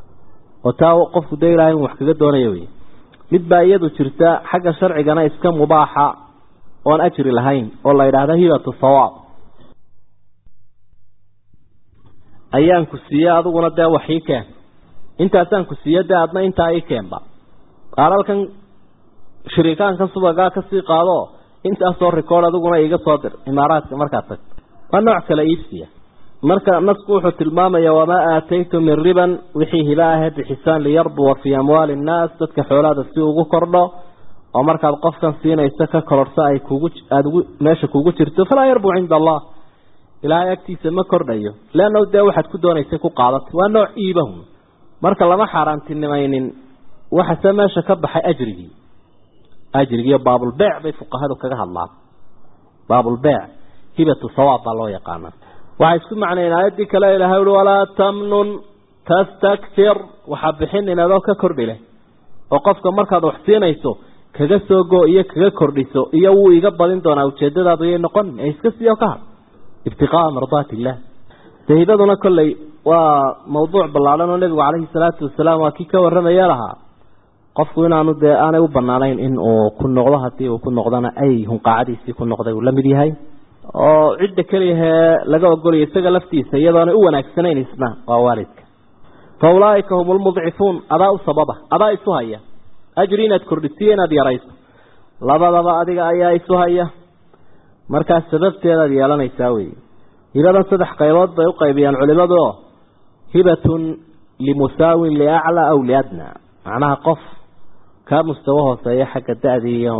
[SPEAKER 2] oo taa qofku dee ilahay in wax kaga doonayo wey mid baa iyadu jirta xagga sharcigana iska mubaaxa oon ajri lahayn oo la yidhaahdo hibatu thawaab ayaan ku siiye adiguna dee wax ii keen intaasaan ku siiye dee adna intaa ii keenba qaalalkan shiriikaanka subagaa kasii qaado intaasoo record adiguna iiga soo dir imaaraadka markaad tagto waa nooc kale iibsiya marka nasku wuxuu tilmaamaya wamaa aataytum min riban wixii hiba ahee bixisaan liyarbuwa fii amwaali innaas dadka xoolaada si ugu kordho oo markaad qofkan siinayso ka kororhso ay kugu aada ugu meesha kugu jirto falaa yarbuu cinda allah ilaahay agtiisa ma kordhayo leanna dee waxaad ku doonaysay ku qaadatay waa nooc iibahun marka lama xaaraantinimaynin waxase meesha ka baxay ajrigii ajrigiiyo baabulbeec bay fuqahadu kaga hadlaan baabulbeec hibatu sawaab baa loo yaqaana waxay isku macnayen aayaddii kale ilahay ui walaa tamnun tastakfir waxaa bixin inadoo ka kordhi leh oo qofka markaad wax siinayso kaga soo go iyo kaga kordhiso iyo wuu iga badin doonaa ujeedadaadu yay noqon ee iska siiyo ka had ibtiqaaa mardaati illah dee hibaduna kolley waa mawduuc ballaadhan oo nebigu calayhi salaatu wasalaam waa kii ka warramaya lahaa qofku inaanu dee aanay u banaanayn in uu ku noqdo haddii uu ku noqdona ay hunqaacadiisii ku noqday uu la mid yahay oo cidda keliyahee laga ogolaya isaga laftiisa iyadoonay u wanaagsanayn isna waa waalidka fa ulaaika hum lmudcifuun adaa u sababa adaa isu haya ajri inaad kordhisiyo inaad yarayso labadaba adiga ayaa isu haya markaas sababteedaad yeelanaysaa wey hibadan saddex qaybood bay u qaybiyaan culimadu oo hibatun limusaawin liaclaa aw liadna macnaha qof kaa mustawo hooseeya xagga da-di iyo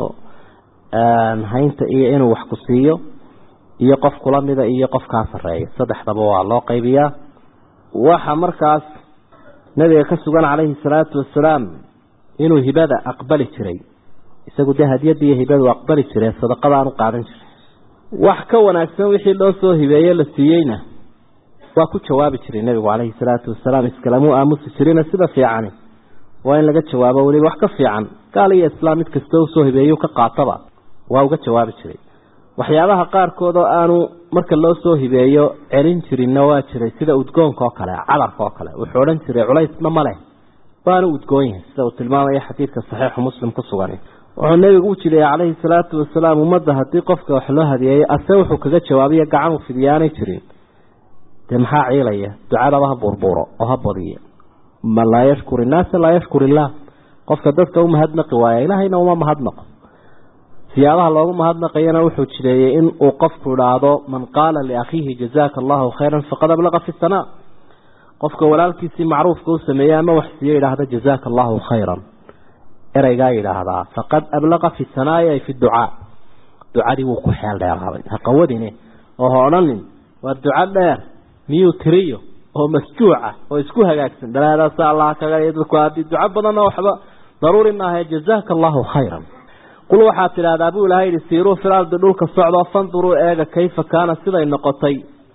[SPEAKER 2] haynta iyo inuu wax ku siiyo iyo qof kula mida iyo qof kaa sarreeya saddexdaba waa loo qaybiyaa waxa markaas nabiga ka sugan calayhi salaatu wasalaam inuu hibada aqbali jiray isagu dee hadiyadda iyo hibadu aqbali jiray sadaqadaan u qaadan jiray wax ka wanaagsan wixii loo soo hibeeye la siiyeyna waa ku jawaabi jiray nebigu calayhi salaatu wasalaam iskalamuu aamusi jirina sida fiicani waa in laga jawaabo weliba wax ka fiican gaal iyo islaam mid kastoo usoo hibeeyu ka qaataba waa uga jawaabi jiray waxyaabaha qaarkood oo aanu marka loo soo hibeeyo celin jirinna waa jiray sida udgoonka oo kale cadarka oo kale wuxuu odhan jiray culaysna ma leh waanu udgoon yahay sida uu tilmaamaya xadiidka saxiixu muslim ku sugan wuxuu nebigu u jideeyey calayhi salaatu wasalaam ummadda haddii qofka wax loo hadiyeeyo ase wuxuu kaga jawaabiya gacan uu fidiyaanay jirin dee maxaa ciilaya ducadaba ha buurbuuro oo ha badiya man laa yashkur innaasa laa yashkur illaah qofka dadka u mahadnaqi waaya ilaahayna uma mahadnaqo siyaabaha loogu mahadnaqayana wuxuu jideeyey in uu qofku idhaahdo man qaala liakhiihi jazaaka allahu khayran faqad ablaqa fi sanaa qofka walaalkiisii macruufka u sameeyey ama wax siiye idhaahda jazaaka allahu khayran ereygaa yidhaahdaa faqad ablaqa fi sanaa'i ay fi ducaa ducadii wuu ku xeel dheeraaday ha qawadine oo ha odhanin waa duco dheer miyuu tiriyo oo masjuuca oo isku hagaagsan balaadaasa allah kaga dadku haddii duco badanna waxba daruuri maaha jazaaka allahu khayran qul waxaad tidhaahdaa buu ilahay yihi siiruu fil ardi dhulka socdoo fanduruu eega kayfa kaana siday noqotay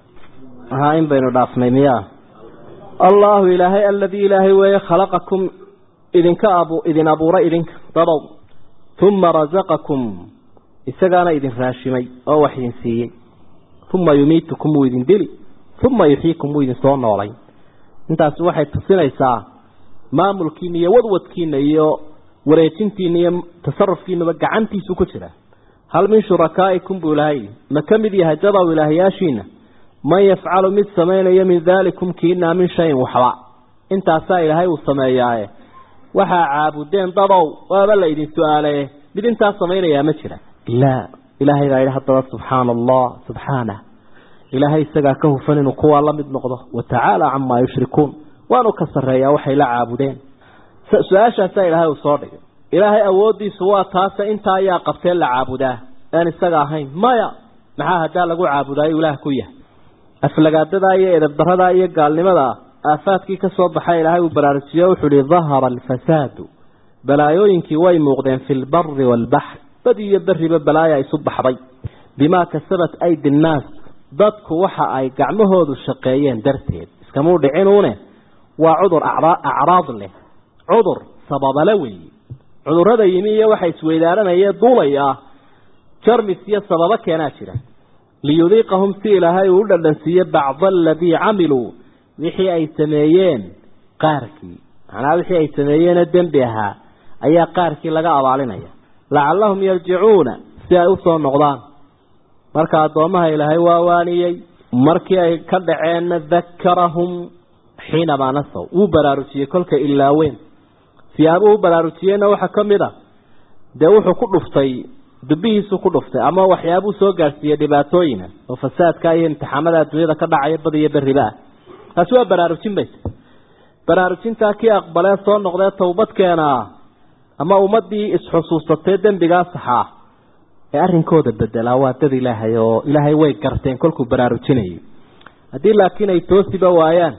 [SPEAKER 2] haa in baynu dhaafnay miyaa allaahu ilaahay aladii ilaahay weeye khalaqakum idinka abu idin abuuray idinka dadow uma rasaqakum isagaana idin raashimay oo wax idin siiyey uma yumiitukum wuu idin dili uma yuxyiikum wuu idin soo noolay intaasi waxay tusinaysaa maamulkiina iyo wadwadkiina iyo wareejintiina iyo tasarufkiinaba gacantiisu ku jira hal min shurakaa'ikum buu ilaahay ma ka mid yahay dadow ilaahyaashiina man yafcalu mid samaynayo min daalikum kiinaa min shayin waxba intaasaa ilaahay uu sameeyaaye waxaa caabudeen dadow waaba la idin su-aalaye mid intaas samaynayaa ma jira laa ilaahay baa yidhi haddaba subxaana allah subxaanah ilaahay isagaa ka hufan inuu kuwaa la mid noqdo watacaala camaa yushrikuun waanu ka sarreeyaa waxay la caabudeen su-aashaasaa ilaahay uu soo dhigay ilaahay awooddiisu waa taase intaa ayaa qabtee la caabudaa aan isaga ahayn maya maxaa haddaa lagu caabudaayo ilaah ku yahay aflagaadadaa iyo edabdaradaa iyo gaalnimadaa aafaadkii ka soo baxay ilaahay uu baraarujiyo wuxuu ihi dahara alfasaadu balaayooyinkii way muuqdeen fi lbari waalbaxr bad iyo beriba balaaya isu baxday bimaa kasabat aydi nnaas dadku waxa ay gacmahoodu shaqeeyeen darteed iskamuu dhicinuune waa cudur acraad leh cudur sababale weeye cudurrada yimi iyo waxa isweydaaranayee duulay ah jarmis iyo sababo keenaa jira liyudiiqahum si ilaahay uu u dhadhansiiye bacda aladii camiluu wixii ay sameeyeen qaarkii macnaha wixii ay sameeyeenee dembi ahaa ayaa qaarkii laga abaalinaya lacallahum yarjicuuna si ay usoo noqdaan marka addoommaha ilaahay waa waaniyey markii ay ka dhaceenna dakarahum xiinamaa nasaw wuu baraarujiyey kolka ilaaweyn siyaabuhu u baraarujiyeyna waxaa ka mid a dee wuxuu ku dhuftay dubihiisu ku dhuftay ama waxyaabuu soo gaadhsiiyey dhibaatooyina oo fasaadka iyo imtixaamada adduunyada ka dhacaya bad iyo beriba ah taasi waa baraarujin bay baraarujintaa kii aqbalee soo noqdee towbadkeena ama ummadii isxusuusatee dembigaa saxaa ee arrinkooda bedelaa waa dad ilaahay oo ilaahay way garteen kolkuu baraarujinayay haddii laakiin ay toosiba waayaan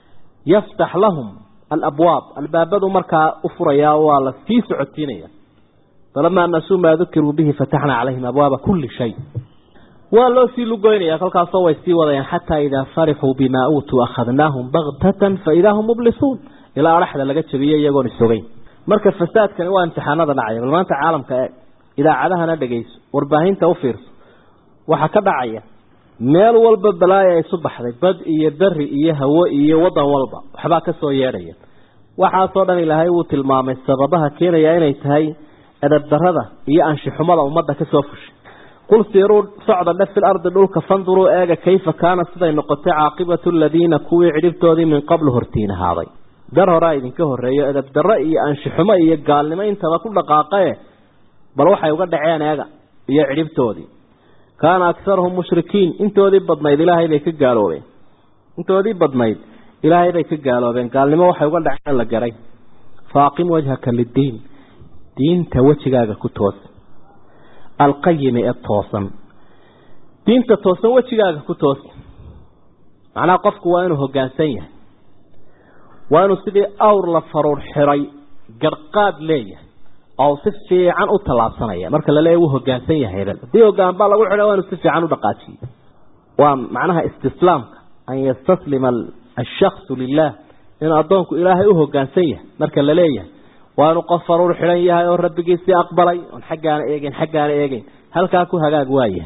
[SPEAKER 2] yaftax lahum alabwaab albaabadu markaa u furayaa waa la sii socotiinaya falamaa nasuu maa dukiruu bihi fataxnaa calayhim abwaaba kulli shay waa loo sii lugoynaya kolkaasoo way sii wadayaan xataa idaa farixuu bimaa uutuu akhadnaahum baktatan faidaa hum mublisuun ilaa adhaxda laga jabiyey iyagoon isogeyn marka fasaadkani waa imtixaanada dhacaya bal maanta caalamka eeg idaacadahana dhegayso warbaahinta u fiirso waxaa ka dhacaya meel walba balaaya isu baxday bad iyo beri iyo hawo iyo wadan walba waxbaa kasoo yeedhaya waxaasoo dhan ilaahay wuu tilmaamay sababaha keenaya inay tahay edabdarada iyo anshixumada ummadda kasoo fushay qul siiruu socda dhe fil ardi dhulka fanduruu eega kayfa kaana siday noqotay caaqibatu aladiina kuwii cidhibtoodii min qablu hortiin ahaaday dar horaa idinka horreeyo edabdarro iyo anshixumo iyo gaalnimo intaba ku dhaqaaqae bal waxay uga dhaceen eega iyo cidhibtoodii kaana akharuhum mushrikiin intoodii badnayd ilaahay bay ka gaaloobeen intoodii badnayd ilaahay bay ka gaaloobeen gaalnimo waxay uga dhaceen la garay faaqim wajhaka liddiin diinta wejigaaga ku toos alqayimi ee toosan diinta toosan wejigaaga ku toos macnaha qofku waa inuu hoggaansan yahay waa inuu sidii awr la faruur xiray garqaad leeyahay oo si fiican u tallaabsanaya marka la leeyahy wuu hoggaansan yahay hebel haddii hoggaan baa lagu xidha waa inuu si fiican u dhaqaajiyey waa macnaha istislaamka an yastaslima ashaksu lilah inuu addoonku ilaahay u hoggaansan yahay marka la leeyahay waa inuu qof faruur xidhan yahay oo rabbigiisii aqbalay oon xaggaana eegeyn xaggaana eegeyn halkaa ku hagaag waayahay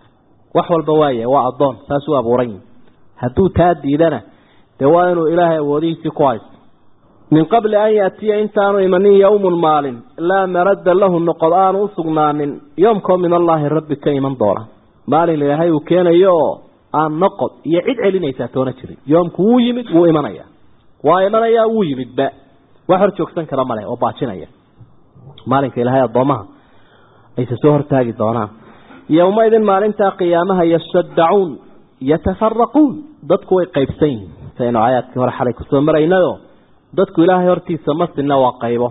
[SPEAKER 2] wax walba waayahay waa addoon saas u abuuran yihi hadduu taa diidana dee waa inuu ilaahay awoodihiisii ku haysto min qabli an yaatiya intaanu imanin yowmun maalin laa maradda lahu noqod aanu u sugnaanin yoomkoo min allaahi rabbi ka iman doona maalin ilaahay uu keenayo oo aan noqod iyo cid celinaysaa toona jirin yoomku wuu yimid wuu imanaya waa imanayaa wuu yimidba wax hor joogsan kara maleh oo baajinaya maalinka ilaahay addoomaha ayse soo hortaagi doonaan yowmaidin maalintaa qiyaamaha yashadacuun yatafaraquun dadku way qaybsan yihiin saynu aayaadkii hore xalay kusoo maraynayo dadku ilaahay hortiisa ma sinna waa qaybo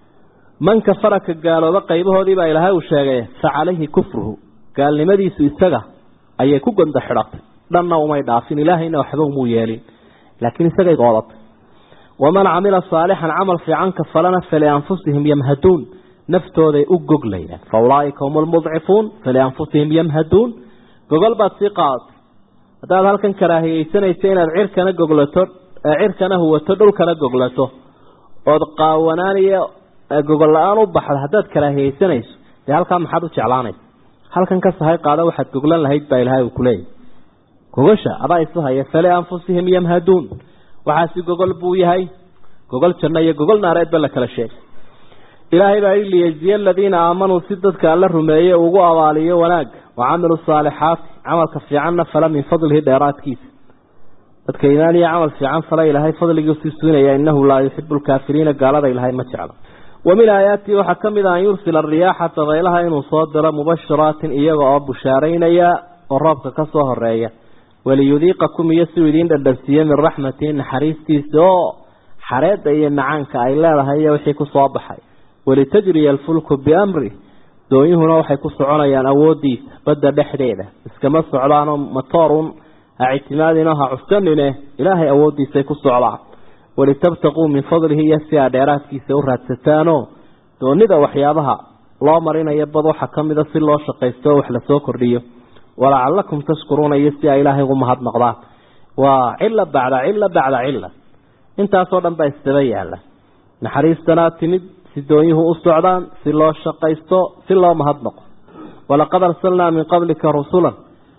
[SPEAKER 2] man kafara ka gaalooba qaybahoodii baa ilaahay uu sheegay fa calayhi kufruhu gaalnimadiisu isaga ayay ku gonda xidhatay dhanna umay dhaafin ilaahayna waxba umuu yeelin laakiin isagay goodatay waman camila saalixan camal fiican ka falana falianfusihim yamhaduun naftooday u goglayaan fa ulaaika hum lmudcifuun falianfusihim yamhaduun gogol baad sii qaadatay haddaad halkan karaahiyeysanayso inaad cirkana goglato cirkana huwato dhulkana goglato ood qaawanaaniyo gogol la-aan u baxdo haddaad karaahiyeysanayso dee halkaa maxaad u jeclaanaysa halkan ka sahay qaada waxaad goglan lahayd baa ilaahay uu kuleeyahy gogosha adaa isu haya falianfusihim yamhaduun waxaasi gogol buu yahay gogol janno iyo gogol naareedba la kala sheegay ilaahay baa yidhi liyejziya aladiina aamanuu si dadka alla rumeeye ugu abaaliyo wanaag wa camiluu saalixaati camalka fiicanna fala min fadlihi dheeraadkiisa dadka iimaan iyo camal fiican fala ilaahay fadligiisii siinaya innahu laa yuxibu lkaafiriina gaalada ilaahay ma jeclo wa min aayaatihi waxaa ka mid ah an yursila ariyaaxa dabaylaha inuu soo diro mubashiraatin iyaga oo bushaaraynaya oo roobka ka soo horeeya waliyudiiqakum iyo siuu idiin dhadhansiiye min raxmatihi naxariistiisa oo xareedda iyo macaanka ay leedahay iyo wixii ku soo baxay walitajriya alfulku biamri doonyuhuna waxay ku soconayaan awoodiisa badda dhexdeeda iskama socdaanoo matoorun ha ictimaadinoo ha cuskanine ilaahay awooddiisay ku socdaan walitabtaquu min fadlihi iyo si aa dheeraadkiisa u raadsataanoo doonida waxyaabaha loo marinayo bad waxaa ka mida si loo shaqaysto oo wax lasoo kordhiyo walacalakum tashkuruuna iyo si ay ilaahay ugu mahadnaqdaan waa cila bacda cila bacda cila intaasoo dhan baa isdaba yaala naxariistanaa timid si doonyuhu u socdaan si loo shaqaysto si loo mahadnaqo walaqad arsalnaa min qablika rusulan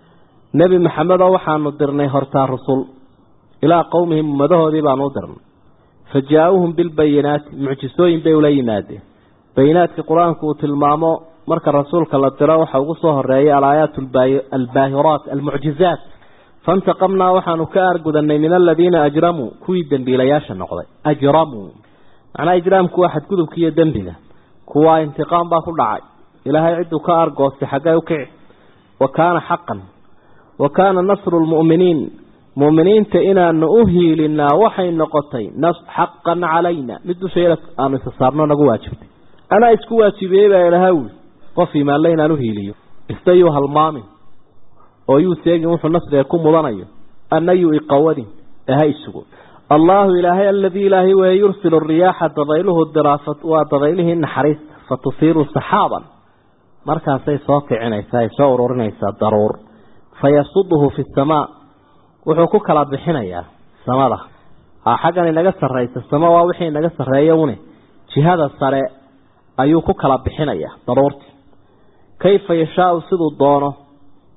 [SPEAKER 2] nebi maxamedoo waxaanu dirnay hortaa rusul ilaa qowmihim ummadahoodii baanu u dirnay fa jaa-uuhum bilbayinaati mucjisooyin bay ula yimaadeen bayinaadka qur-aanku uu tilmaamo marka rasuulka la diro waxa ugu soo horeeyay alaayaat albaahiraat almucjizaat faintaqamnaa waxaanu ka aargudanay min aladiina ajramuu kuwii dembiilayaasha noqday ajramuu macnaa ijraamku waa xadgudubka iyo dembiga kuwaa intiqaam baa ku dhacay ilaahay cidduu ka argoostay xaggay u kici wa kaana xaqan wa kaana nasru lmu'miniin mu'miniinta inaanu u hiilinaa waxay noqotay xaqan calayna mid dusheeda aanu isa saarno nagu waajibtay anaa isku waajibiyey baa ilaha wuli qof imaanle inaan u hiiliyo ista yuu halmaamin oo yuu seegin wuxuu nasriga ku mudanayo anna yuu iqawadin aha isugo allaahu ilaahay aladii ilaahay weeye yursilu riyaaxa dabayluhu diraafat waa dabaylihii naxariista fa tusiiru saxaaban markaasay soo kicinaysaa ay soo ururinaysaa daruur fa yasuduhu fi samaa wuxuu ku kala bixinayaa samada xaggan inaga sarraysa sama waa wixii inaga sarreeya une jihada sare ayuu ku kala bixinayaa daruurtii kayfa yashaau siduu doono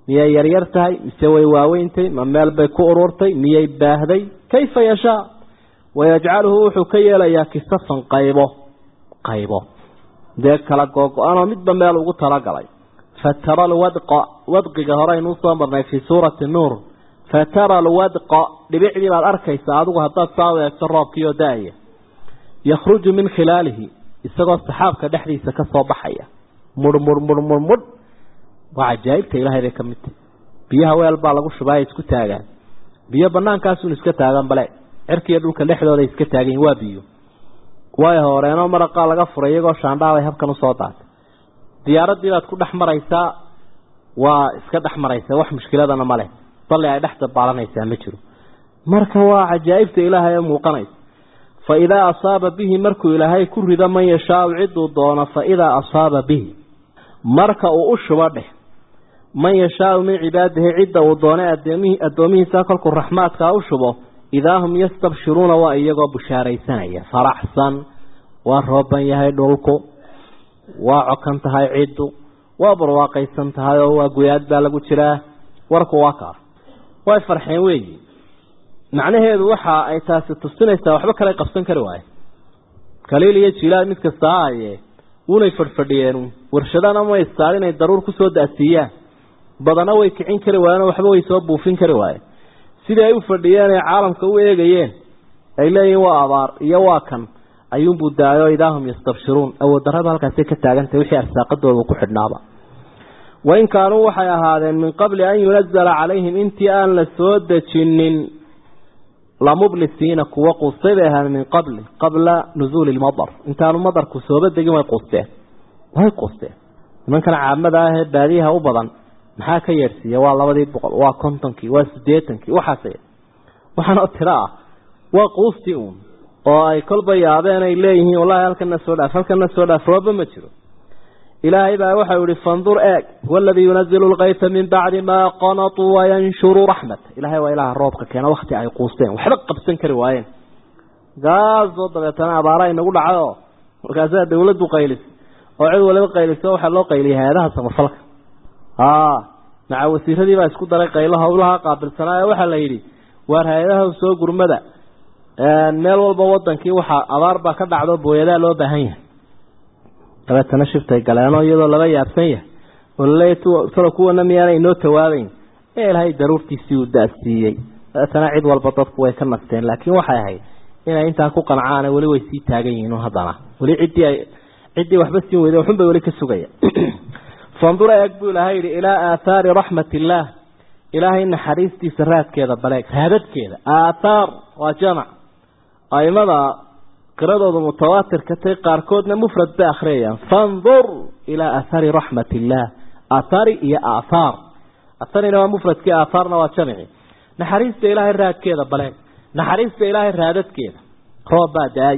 [SPEAKER 2] miyay yaryar tahay mise way waaweyntay ma meel bay ku ururtay miyay baahday kayfa yashaa wayajcaluhu wuxuu ka yeelayaa kisafan qaybo qaybo dee kala googo-anoo midba meel ugu talagalay fatara alwadqa wadqiga hore aynuu soo marnay fii suurati nuur fatara alwadqa dhibicdii baad arkaysaa adigu haddaad saa u eegto roobkii oo da-aya yakhruju min khilaalihi isagoo saxaabka dhexdiisa ka soo baxaya mudh mudh mudh mudh mudh waa cajaa'ibta ilaahay bay ka mid tahay biyaha weel baa lagu shubaa isku taagaan biyo banaankaasuun iska taagan bale cirkiiyo dhulka dhexdooda iska taagan waa biyo way horeenoo maraqaa laga furay iyagoo shaandhaabay habkan usoo daatay diyaaradii baad ku dhex maraysaa waa iska dhex maraysaa wax mushkiladana ma leh balli ay dhex dabaalanaysaa ma jiro marka waa cajaa'ibta ilaahay ee muuqanaysa fa idaa asaaba bihi markuu ilaahay ku rido man yashaau ciduu doono fa idaa asaaba bihi marka uu u shubo dheh man yashaau min cibaadihi cidda uu doonay addoomihiisa kolkuu raxmaadkaa u shubo idaa hum yastabshiruuna waa iyagoo bushaaraysanaya faraxsan waa rooban yahay dhulku waa cokan tahay ciddu waa barwaaqaysan tahay oo waa guyaad baa lagu jiraa warku waa kaa way farxeen weeyi macnaheedu waxa ay taasi tusinaysaa waxba kale qabsan kari waaye kaliil iyo jilaal mid kasta ha aye wunay fadhfadhiyeen warshadana ma istaar inay daruur kusoo da'siiyaan badana way kicin kari waayeen waxba way soo buufin kari waayeen sidii ay u fadhiyeen ee caalamka u eegayeen ay leeyihiin waa abaar iyo waa kan ayuunbuu daayo idaahum yastabshiruun awooddarrada halkaasay ka taagantahay wixii arsaaqadooda ku xidhnaaba wain kaanuu waxay ahaadeen min qabli an yunazala calayhim intii aan la soo dejinin lamublisiina kuwa quustay bay ahaadeen min qabli qabla nuzuuli lmadar intaanu madarku sooba degin way quusteen way quusteen nimankan caamada ah ee baadiyaha u badan maxaa ka yeedhsiiya waa labadii boqol waa kontonkii waa siddeetankii waxaas waxaanoo tiro ah waa quustii uun oo ay kolba yaabeen ay leeyihiin wallahi halkana soo dhaaf halkana soo dhaaf rooba ma jiro ilaahay baa waxau yihi fandur eeg waladii yunazilu lkayta min bacdi maa qanatuu wayanshuru raxmat ilahay waa ilaha roobka keena wakti ay quusteen waxba qabsan kari waayeen gaasoo dabeetana abaara inagu dhacay oo markaasaa dawladdu qaylis oo cid waliba qayliso waxaa loo qayliyay hay-adaha samafalka maca wasiiradii baa isku daray qaylo hawlaha qaabilsanaayo waxaa la yidhi waar hay-adaha soo gurmada meel walba wadankii waxaa abaar baa ka dhacdo booyadaa loo baahan yahay dabeetana shiftay galeenoo iyadoo laga yaabsan yahay oo laleeya talo kuwana miyaana inoo tawaabeyn ee ilaahay daruurtiisii uu da-siiyey dabeetana cid walba dadku way ka nasteen laakiin waxay ahayd inay intaa ku qancaan weli way sii taagan yihiin haddana weli ciddii ay ciddii waxba siin weyda waxunbay weli ka sugaya fandur eeg buu ilaahay yidhi ilaa aathaari raxmat illaah ilaahay naxariistiisa raadkeeda baleeg raadadkeeda aathaar waa jamac aimada qiradooda mutawaatirka tay qaarkoodna mufrad bay akhriyayaan fandur ilaa aathaari raxmat illaah aathaari iyo aathaar atharina waa mufradkii aathaarna waa jamici naxariista ilaahay raadkeeda baleeg naxariista ilaahay raadadkeeda roob baa da-ay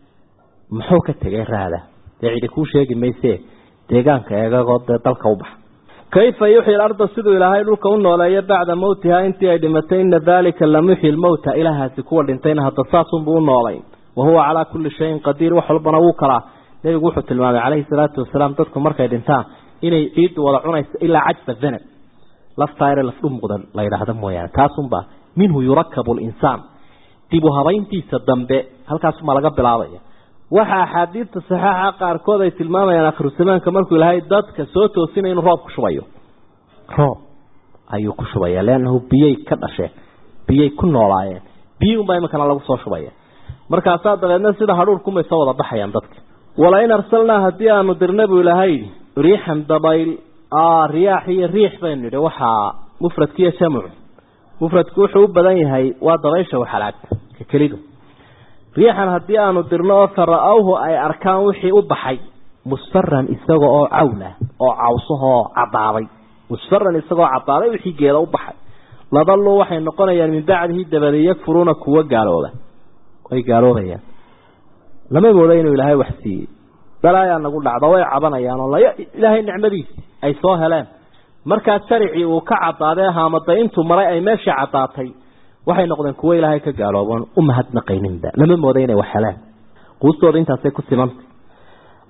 [SPEAKER 2] muxuu ka tegay raada dee cidi kuu sheegi mayse deegaanka eegagoo dee dalka u baxa kayfa yuxyi alarda siduu ilaahay dhulka u nooleeyo bacda mowtihaa intii ay dhimatay ina daalika lamuxyi lmowta ilaahaasi kuwa dhintayna hadda saasunbuu u noolay wa huwa calaa kulli shayin qadiir wax walbana wuu kalaa nebigu wuxuu tilmaamay calayhi salaatu wasalaam dadku markay dhintaan inay ciiddu wada cunayso ilaa cajba danab laftaayre lafdhumuqda la yidhaahdo mooyaane taasunbaa minhu yurakabu linsaan dib u habayntiisa dambe halkaasumaa laga bilaabaya waxa axaadiidta saxeixa qaarkood ay tilmaamayaan akhiru zamaanka markuu ilaahay dadka soo toosinaya inuu roob ku shubayo roob ayuu ku shubaya leannahu biyay ka dhasheen biyay ku noolaayeen biyi unbaa iminkana lagu soo shubaya markaasaa dabeedna sida hadhuurkumay soo wada baxayaan dadka walain arsalnaa haddii aanu dirna buu ilaahay riixan dabayl riyaax iyo riix baynu nidhi waxaa mufradkiiyo jamcu mufradku wuxuu u badan yahay waa dabaysha waxalaagta ka kelidu riixan haddii aanu dirno oo fara-awhu ay arkaan wixii u baxay musfaran isaga oo cawla oo cawsahoo cadaaday musfaran isagoo cadaaday wixii geeda u baxay ladalluu waxay noqonayaan min bacdihi dabadi yakfuruuna kuwa gaalooba way gaaloobayaan lama mooda inuu ilaahay wax siiyey dalaayaa nagu dhacda way cabanayaan oo ilaahay nicmadiisi ay soo heleen markaa jaricii uu ka cadaaday haamaday intuu maray ay meeshii cadaatay waxay noqdeen kuwo ilaahay ka gaalooban u mahadnaqayninba lama mooda inay wax heleen quustooda intaasay ku simantay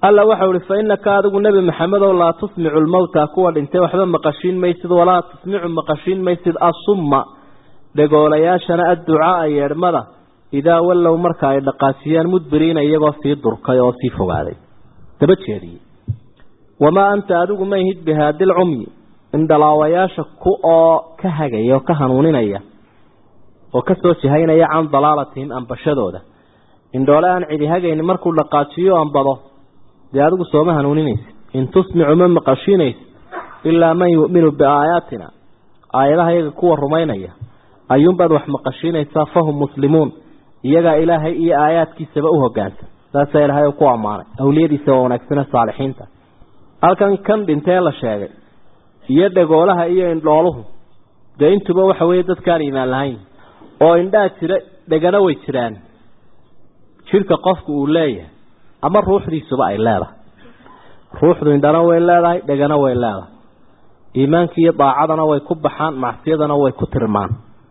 [SPEAKER 2] alla waxau ihi fa innaka adigu nebi maxamedow laa tusmicu lmowta kuwa dhintay waxba maqashiin maysid walaa tusmicu maqashiin maysid asumma dhegoolayaashana adducaaa yeedhmada idaa wallow marka ay dhaqaajiyaan mudbiriina iyagoo sii durkay oo sii fogaaday daba jeediyey wamaa anta adigu ma ihid bihaadil cumyi indhalaawayaasha ku oo ka hagaya oo ka hanuuninaya oo ka soo jihaynaya can dalaalatihim ambashadooda indhoole aan cidi hagayni markuu dhaqaajiyo ambado dee adigu sooma hanuuninaysa in tusmicu ma maqashiinaysa ilaa man yu'minu biaayaatina aayadaha iyaga kuwa rumaynaya ayuunbaad wax maqashiinaysaa fahum muslimuun iyagaa ilaahay iyo aayaadkiisaba u hogaansan saasaa ilaahay ku ammaanay awliyadiisa waa wanaagsane saalixiinta halkan kan dhintee la sheegay iyo dhagoolaha iyo indhooluhu dee intuba waxa weeye dadkaan iimaan lahayn oo indhaa jira dhegana way jiraan jidhka qofku uu leeyahay ama ruuxdiisuba ay leedahay ruuxdu indhana way leedahay dhegana way leedahay iimaanka iyo daacadana way ku baxaan macsiyadana way ku tirmaan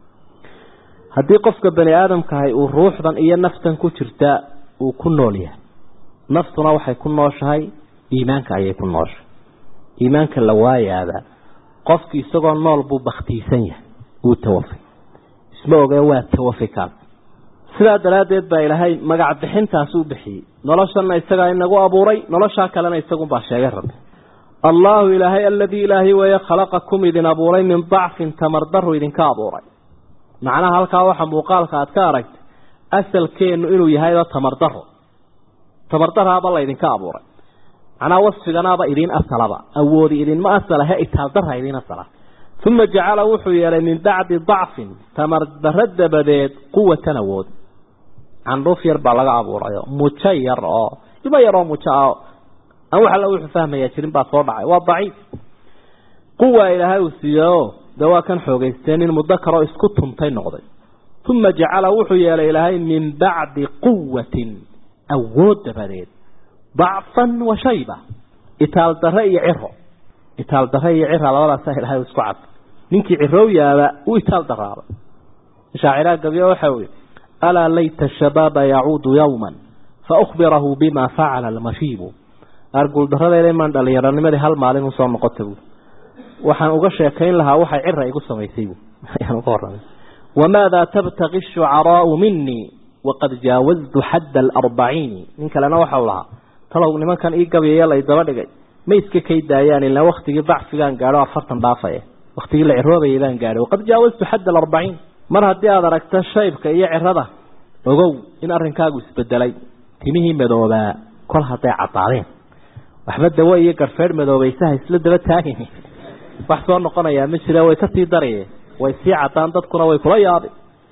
[SPEAKER 2] haddii qofka bani aadamkahay uu ruuxdan iyo naftan ku jirtaa uu ku nool yahay naftuna waxay ku nooshahay iimaanka ayay ku nooshahay iimaanka la waayaaba qofki isagoo nool buu baktiisan yahay wuu tawafay isma oge waa tawafi kaas sidaa daraaddeed baa ilaahay magac bixintaas u bixiyey noloshanna isagaa inagu abuuray noloshaa kalena isagunbaa sheegay rabbi allaahu ilaahay aladii ilaahay weeye khalaqakum idin abuuray min dacfin tamardaru idinka abuuray macnaha halkaa waxa muuqaalka aad ka aragtay asalkeennu inuu yahayoo tamardaro tamardaraaba laydinka abuuray macnaha wasfiganaaba idiin asalaba awoodi idinma asala he itaaldara idiin asala uma jacala wuxuu yeelay min bacdi dacfin tamardaro dabadeed quwatan awood candhuuf yar baa laga abuurayo mujo yar oo ilmo yaroo mujo ah aan wax alla wuxuu fahmayaa jirin baa soo dhacay waa daciif quwa ilaahay uu siiyeoo dee waa kan xoogeysteen in mudakaroo isku tuntay noqday uma jacala wuxuu yeelay ilaahay min bacdi quwatin awood dabadeed dacfan wa shayba itaal dare iyo ciro itaal dare iyo cira labadaasaa ilahay isku cad ninkii ciroow yaaba uu itaal daraabay shaaciraa gabyo waxa ui alaa layta shabaaba yacuudu yowman faukbirahu bima facala almashiibu arguuldaradeyda imaan dhallinyaronimadii hal maalin usoo noqota bu waxaan uga sheekayn lahaa waxay cira igu samaysay bu ayaan uga warramay wamaada tabtaqi shucaraau minii waqad jaawaztu xadda alarbaciini nin kalena waxau lahaa talow nimankan ii gabyaya lay daba dhigay ma iska kay daayaan ilaa waktigii dacfigaan gaadho afartan dhaafaya waktigii la ciroobayay baan gaadhay waqad jaawaztu xadda alarbaciin mar haddii aada aragto shaybka iyo cirada ogow in arrinkaagu isbedelay timihii madoobaa kol hadday caddaadeen waxba dawo iyo garfeedh madoobaysaha isla daba taagin wax soo noqonayaa ma jira way kasii daraye way sii caddaan dadkuna way kula yaabay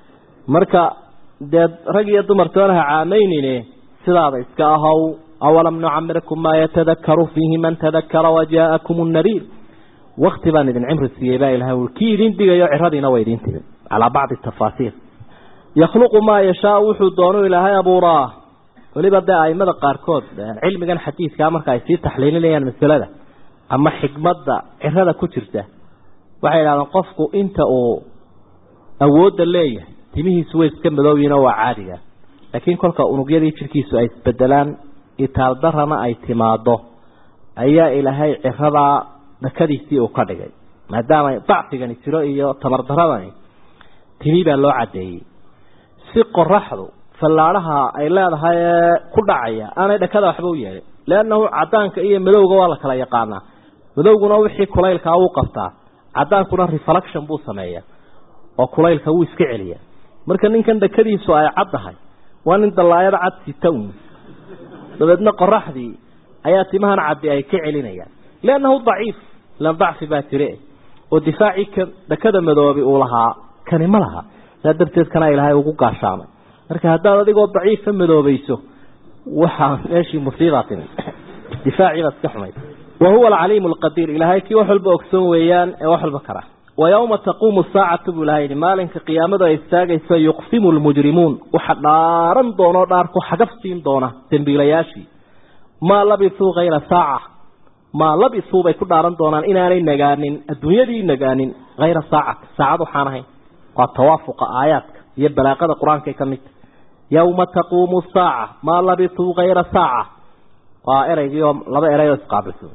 [SPEAKER 2] marka dee rag iyo dumar toonaha caamaynine sidaada iska ahow awalam nucamirkum maa yatadakaru fiihi man tadakara wajaakum nadiir wakti baan idin cimri siiyey baa ilahay ui kii idin digayo ciradiina way idin timid calaa bacdi tafaasiir yakhluqu maa yashaau wuxuu doonu ilaahay abuuraa weliba dee aimada qaarkood cilmigan xadiidkaa marka ay sii taxliilinayaan masalada ama xikmadda cirada ku jirta waxay idhahdeen qofku inta uu awoodda leeyahay timihiisu way iska madooyiin oo waa caadiga laakiin kolka unugyadii jirkiisu ay isbedelaan itaaldarana ay timaado ayaa ilaahay ciradaa dhakadiisii uu ka dhigay maadaama dacfigani jiro iyo tamardaradani timi baa loo caddeeyey si qoraxdu fallaadhaha ay leedahay ee ku dhacaya aanay dhakada waxba u yeelin leannahu caddaanka iyo madowga waa la kala yaqaanaa madowguna wixii kulaylkaa wuu qabtaa caddaankuna reflection buu sameeyaa oo kulaylka wuu iska celiyaa marka ninkan dhakadiisu ay caddahay waa nin dallaayada cad sita un dabeedna qoraxdii ayaa timahan caddi ay ka celinayaan liannahu daciif ilan dacfi baa jire oo difaacii ka dhakada madoobi uu lahaa kani ma laha saa darteed kana ilaahay ugu gaashaamay marka haddaad adigoo daciifa madoobayso waxaa meeshii musiibaa timi difaaciibaa iska xumay wa huwa alcaliimu alqadiir ilaahay kii wax walba ogsoon weeyaan ee wax walba kara wa yowma taquumu saacatu buu ilahay yihi maalinka qiyaamadu ay istaagayso yuqsimu lmujrimuun waxa dhaaran doonoo dhaarku xagaf siin doona dembiilayaashii maa labisuu hayra saaca maa labisuu bay ku dhaaran doonaan inaanay nagaanin adduunyadii nagaanin hayra saacati saacad waxaan ahayn waa tawaafuqa aayaadka iyo balaaqada qur-aankay ka midta yowma taquumu saaca maa labisuu hayra saaca waa eraygii oo laba eray oo isqaabilsan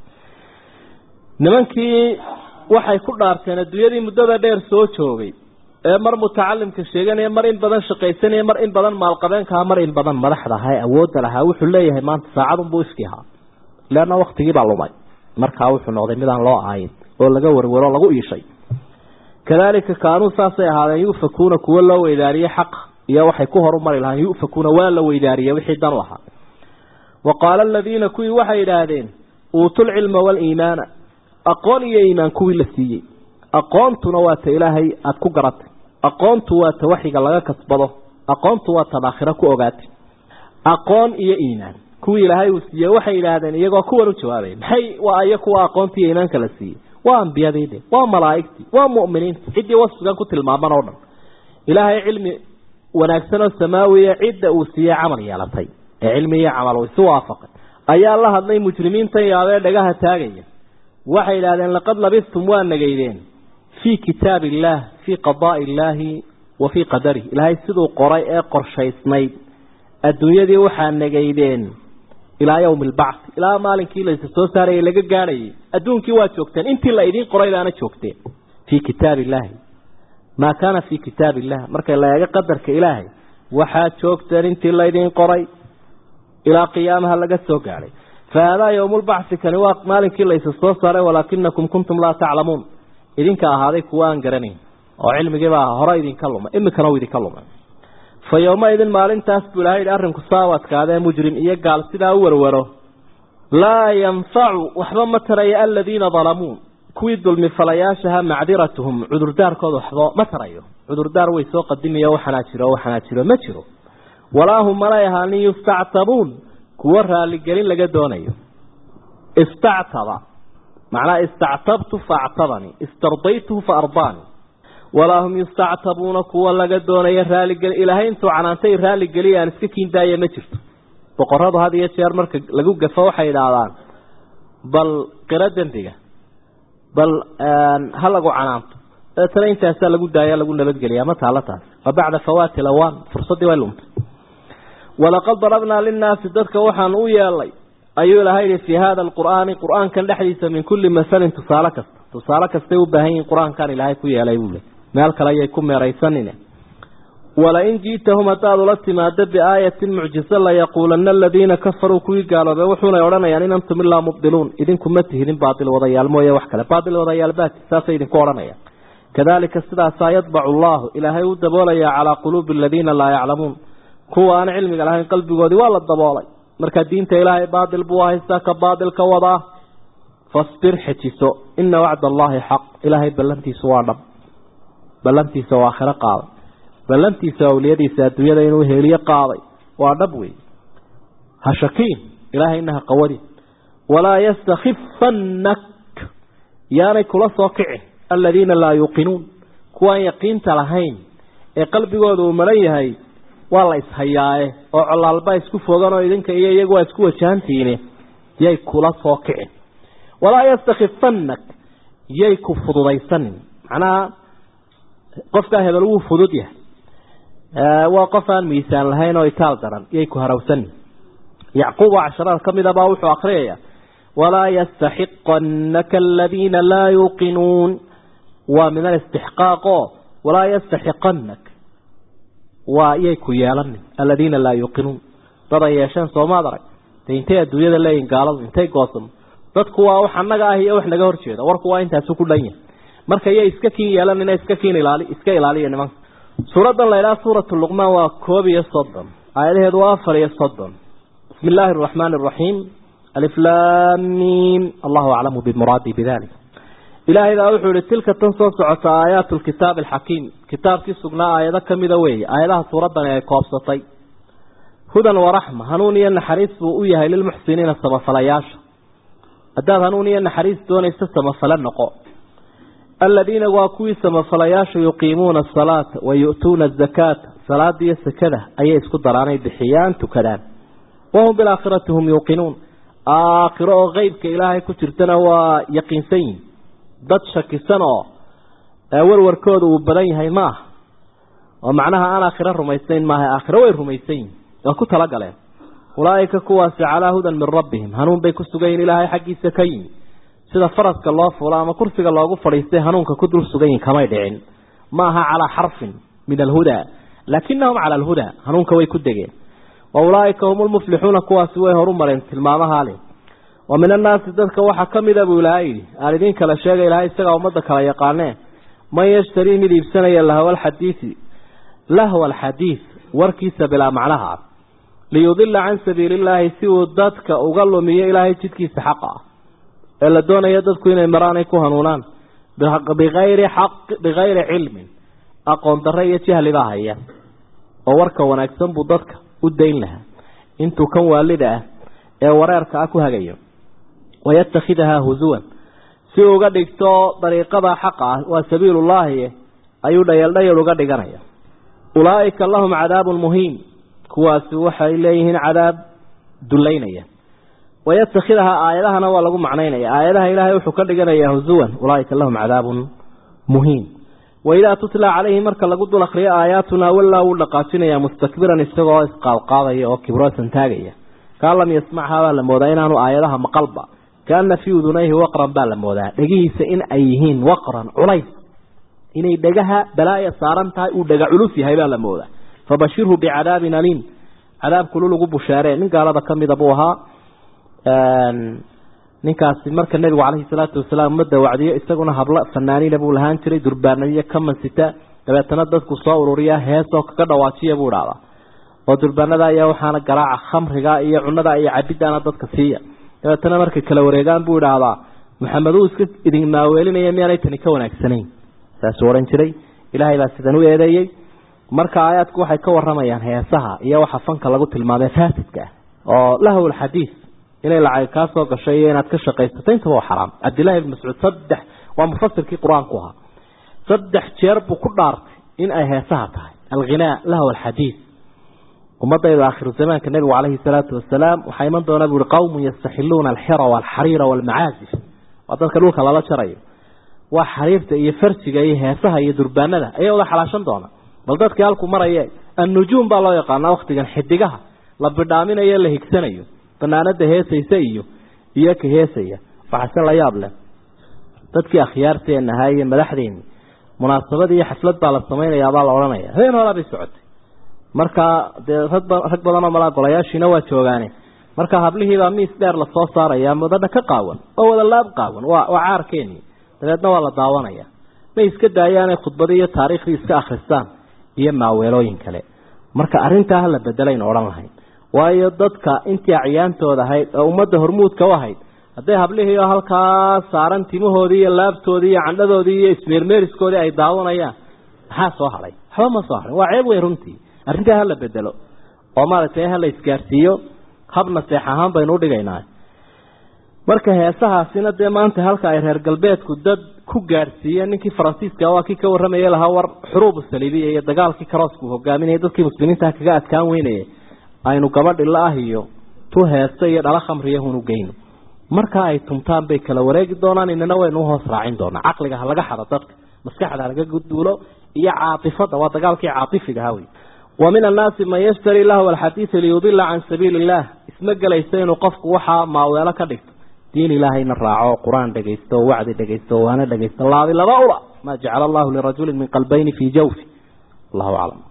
[SPEAKER 2] nimankii waxay ku dhaarteen adduunyadii muddada dheer soo joogay ee mar mutacalimka sheeganaya mar in badan shaqaysanaya mar in badan maalqabeenkaha mar in badan madaxda ahaa ee awoodda lahaa wuxuu leeyahay maanta saacadunbuu iski ahaa leanna waktigii baa lumay markaa wuxuu noqday midaan loo aayin oo laga warwaro lagu iishay kadalika kaanuu saasay ahaadeen yufakuuna kuwo loo weydaariyey xaq iyo waxay ku horumari lahaan yufakuuna waa la weydaariyey wixii dan u ahaa wa qaala aladiina kuwii waxay idhaahdeen uutuulcilma waaliimaana aqoon iyo iimaan kuwii la siiyey aqoontuna waa ta ilaahay aada ku garatay aqoontu waa ta waxiga laga kasbado aqoontu waa tan aakhiro ku ogaatay aqoon iyo iimaan kuwii ilaahay uu siiyey waxay yidhaahdeen iyagoo kuwan u jawaabay maxay waa iyo kuwa aqoontii iyo iimaanka la siiyey waa ambiyadiide waa malaa'igtii waa mu'miniinta ciddii wasfigan ku tilmaaman oo dhan ilaahay cilmi wanaagsan oo samaawiya cidda uu siiyey camal yeelatay ee cilmi iyo camal uu isu waafaqay ayaa la hadlay mujrimiintan yaabee dhagaha taagaya waxay yidhahdeen laqad labistum waa nageydeen fii kitaab illaah fii qadaa'i illaahi wa fii qadarih ilaahay siduu qoray ee qorshaysnayd adduunyadii waxaa nageydeen ilaa yawmi albacth ilaa maalinkii laysa soo saarayay laga gaadhayay adduunkii waa joogteen intii la idiin qoray baana joogteen fii kitaab illaahi maa kaana fii kitaab illah markay la eego qadarka ilaahay waxaad joogteen intii laydiin qoray ilaa qiyaamaha laga soo gaadhay fahaadaa yowmulbacthi kani waa maalinkii laysa soo saaray walaakinakum kuntum laa taclamuun idinka ahaaday kuwa aan garanayn oo cilmigiibaa hore idinka lumay imikana uu idinka lumay fa yowmaidin maalintaas buu ilahay yidhi arrinku saa u adkaadee mujrim iyo gaal sidaa u warwaro laa yanfacu waxba ma taraya aladiina dalamuu kuwii dulmi falayaashaha macdiratuhum cudurdaarkooda waxba ma tarayo cudurdaar way soo qadimiyo waxanaa jiro waxanaa jiro ma jiro walaa hum malay ahaanin yustactabuun kuwo raaligelin laga doonayo istactaba macnaa istactabtu faactabanii istardaytuhu fa ardaanii walaa hum yustactabuuna kuwa laga doonayo raaligeli ilaahay intuu canaantay raaligeliya aan iska kiindaaya ma jirto boqoradu had iyo jeer marka lagu gafo waxay idhaahdaan bal qiro dembiga bal ha lagu canaanto dabeetana intaasaa lagu daaya lagu nabadgeliya ma taalo taas wa bacda fawaati lawaan fursaddii way luntay walaqad darabnaa linnaasi dadka waxaan u yeelay ayuu ilahay yihi fii hada alqur'aani qur'aankan dhexdiisa min kulli masalin tusaale kasta tusaale kastay u baahan yihin qur-aankan ilaahay ku yeelay buu le meel kale ayay ku meeraysanine walain ji'tahum haddaad ula timaado biaayatin mucjiso layaquulanna aladiina kafaruu kuwii gaaloobay wuxuunay odhanayaan in antum ilaa mubdiluun idinku ma tihidin baatil wadayaal mooye wax kale baatil wadayaal baati saasay idinku odhanayaan kadalika sidaasaa yadbacu allahu ilaahay u daboolayaa calaa quluubi aladiina laa yaclamuun kuwa aan cilmiga lahayn qalbigoodii waa la daboolay marka diinta ilaahay baatil buu haystaa ka baatilka wadaa fasbir xejiso ina wacda allaahi xaq ilaahay ballantiisu waa dhab ballantiisa oo aakhiro qaaday ballantiisa awliyadiisa adduunyada inuu heliyo qaaday waa dhab wey ha shakiin ilaahayna ha qawadin walaa yastakifannak yaanay kula soo kicin aladiina laa yuuqinuun kuwaan yaqiinta lahayn ee qalbigooda uu maran yahay waa la ishayaaye oo colaalba isku fogan oo idinka iyo iyagu waa isku wajahantiine yay kula soo kicin walaa yastakifannak yay ku fududaysanin macnaha qofkaa hebel wuu fudud yahay waa qof aan miisaan lahayn oo itaal daran yay ku harawsanin yacquub oo casharaad ka mida baa wuxuu akriyaya walaa yastaxiqanaka aladiina laa yuuqinuun waa min alistixqaaqo walaa yastaxiqanak waa yay ku yeelanin aladiina laa yuuqinuun dad ay yeesheen soomaad arag de intay adduunyada leeyihin gaaladu intay goosamo dadku waa wax annaga ah iyo wax naga horjeeda warku waa intaasu ku dhan yahay marka yay iska kiin yeelanina iska kiin ilaali iska ilaaliya nimanka suuraddan la idhaha suuratu luqmaan waa koob iyo soddon aayadaheedu waa afar iyo soddon bismi illaahi araxmaani araxiim aliflaamiim allahu aclamu bimuraadii bidalik ilaahay baa wuxuu ihi tilka tan soo socota aayaatu lkitaabi alxakiim kitaabkii sugnaa aayado kamida weeye aayadaha suuraddani ay koobsatay hudan waraxma hanuun iyo naxariis buu u yahay lilmuxsiniina samafalayaasha haddaad hanuun iyo naxariis doonaysa samafale noqo aladiina waa kuwii samafalayaasha yuqiimuuna asalaata wa yu'tuuna azakaata salaada iyo sakada ayay isku daraanay bixiyaan tukadaan wahum bilaakhirati hum yuuqinuun aakhiro oo qeybka ilaahay ku jirtana waa yaqiinsan yihin dad shakisan oo warwarkooda uu badan yahay ma aha oo macnaha aan aakhiro rumaysayn maaha aakhiro way rumaysan yihin waa ku talagaleen ulaaika kuwaasi calaa hudan min rabbihim hanuun bay ku sugayiin ilaahay xaggiisa ka yimi sida faraska loo fulo ama kursiga loogu fadhiistay hanuunka ku dul sugayiin kamay dhicin ma aha calaa xarfin min alhudaa laakinahum cala alhudaa hanuunka way ku degeen wa ulaaika hum lmuflixuuna kuwaasi way horu mareen tilmaamahaa leh wa min annaasi dadka waxaa ka mida buu ilaahay yidhi aan idiin kala sheegay ilahay isagaa ummadda kala yaqaanee man yashtarii mid iibsanaya lahwa alxadiisi lahwa alxadiid warkiisa bilaa macnaha ah liyudila can sabiili illaahi si uu dadka uga lumiyo ilaahay jidkiisa xaqa ah ee la doonaya dadku inay maraanay ku hanuunaan bikayri xaq bikayri cilmin aqoon darre iyo jahli baa haya oo warka wanaagsan buu dadka u dayn lahaa intuu kan waalida ah ee wareerka ah ku hagayo wayatakhidahaa husuwan si uga dhigto dariiqada xaqa ah waa sabiilullaahi ayuu dhayeeldhayal uga dhiganaya ulaaika lahum cadaabun muhiim kuwaasi waxay leeyihiin cadaab dulaynaya wayatakhidahaa aayadahana waa lagu macnaynaya aayadaha ilaahay wuxuu ka dhiganayaa husuwan ulaaika lahum cadaabun muhiim waidaa tutla calayhi marka lagu dul akriyo aayaatuna wallaa wuu dhaqaajinaya mustakbiran isagoo isqaadqaadaya oo kibroosan taagaya kaan lam yasmachaa baa la moodaa inaanu aayadaha maqalba kaana fii udunayhi waqran baa la moodaa dhegihiisa in ay yihiin waqran culays inay dhegaha balaaya saaran tahay uu dhega culus yahay baa la moodaa fabashirhu bicadaabin aliim cadaab kulul ugu bushaaree nin gaalada ka mida buu ahaa ninkaasi marka nebigu calayhi salaatu wasalaam ummadda wacdiyo isaguna hablo fanaaniina buu lahaan jiray durbaanadiyo ka mansita dabeetana dadku soo ururiya heesoo kaga dhawaajiya buu dhahdaa oo durbaanada ayaa waxaana garaaca khamriga iyo cunada iyo cabiddaana dadka siiya dabeetana markay kala wareegaan buu idhaahdaa maxamed uu iska idin maaweelinaya miyaanay tani ka wanaagsanayn saasuu odhan jiray ilaahay baa sidan u eedeeyey marka aayaadku waxay ka waramayaan heesaha iyo waxa fanka lagu tilmaamay faasidka ah oo lahw lxadiid inay lacag kaa soo gashay iyo inaad ka shaqaysato intaba waa xaraam cabdillahi ibn mascuud saddex waa mufasirkii qur-aanku ahaa saddex jeer buu ku dhaartay in ay heesaha tahay alghinaa lahw alxadiid ummadayda aakhiru zamaanka nebigu calayhi salaatu wasalaam waxaa iman doona buuhi qawmun yastaxiluuna alxira walxariira walmacaazif waa dadka dhulka lala jarayo waa xariirta iyo farsiga iyo heesaha iyo durbaanada ayaa wada xalaashan doona bal dadkii halku maraye annujuum baa loo yaqaanaa waktigan xidigaha la bidhaaminayo la higsanayo banaanada heesaysa iyo iyo ka heesaya waxaase la yaab leh dadkii akhyaarteena ahaa iyo madaxdeeni munaasabad iyo xaflad baa la samaynayaabaa la odhanaya habeen horaa bay socotay marka dee rag rag badan oo malaa golayaashiina waa joogaane marka hablihiibaa miis dheer lasoo saaraya madadha ka qaawan oo wada laab qaawan waa waa caarkeeni dabeedna waa la daawanaya may iska daayaanay khudbadii iyo taariikhdii iska akhristaan iyo maaweelooyin kale marka arrintaa hala bedelaynu odhan lahayn waayo dadka intii acyaantooda ahayd oo ummadda hormuudka u ahayd hadday hablihii oo halkaa saaran timahoodii iyo laabtoodii iyo candhadoodii iyo ismeermeeriskoodii ay daawanayaan maxaa soo hadhay waxba ma soo hadhin waa ceeb weyn runtii arrintaa hala bedelo oo maaragtay hala isgaarsiiyo habna seex ahaan baynu udhigaynaa marka heesahaasina dee maanta halka ay reer galbeedku dad ku gaadhsiiyeen ninkii faransiiska waa kii ka warramaya lahaa war xuruubu saliibiya iyo dagaalkii karoosku hogaaminaya dadkii muslimiinta kaga adkaan weynaya aynu gabadhi la-ah iyo tu heesta iyo dhala khamriyahunu geyno marka ay tumtaan bay kala wareegi doonaan inana waynu uhoos raacin doonaa caqliga ha laga xado dadka maskaxda halaga guduulo iyo caatifada waa dagaalkii caatifiga hawy wa min annaasi man yashtari lahu alxadiida liyudila can sabiili illah isma gelaysa inuu qofku waxaa maaweelo ka dhigto diin ilaahayna raaco qur-aan dhegaysto wacdi dhegaysto waana dhegaysto laabi laba ula maa jacala allahu lirajulin min qalbayni fii jawfi allahu aclam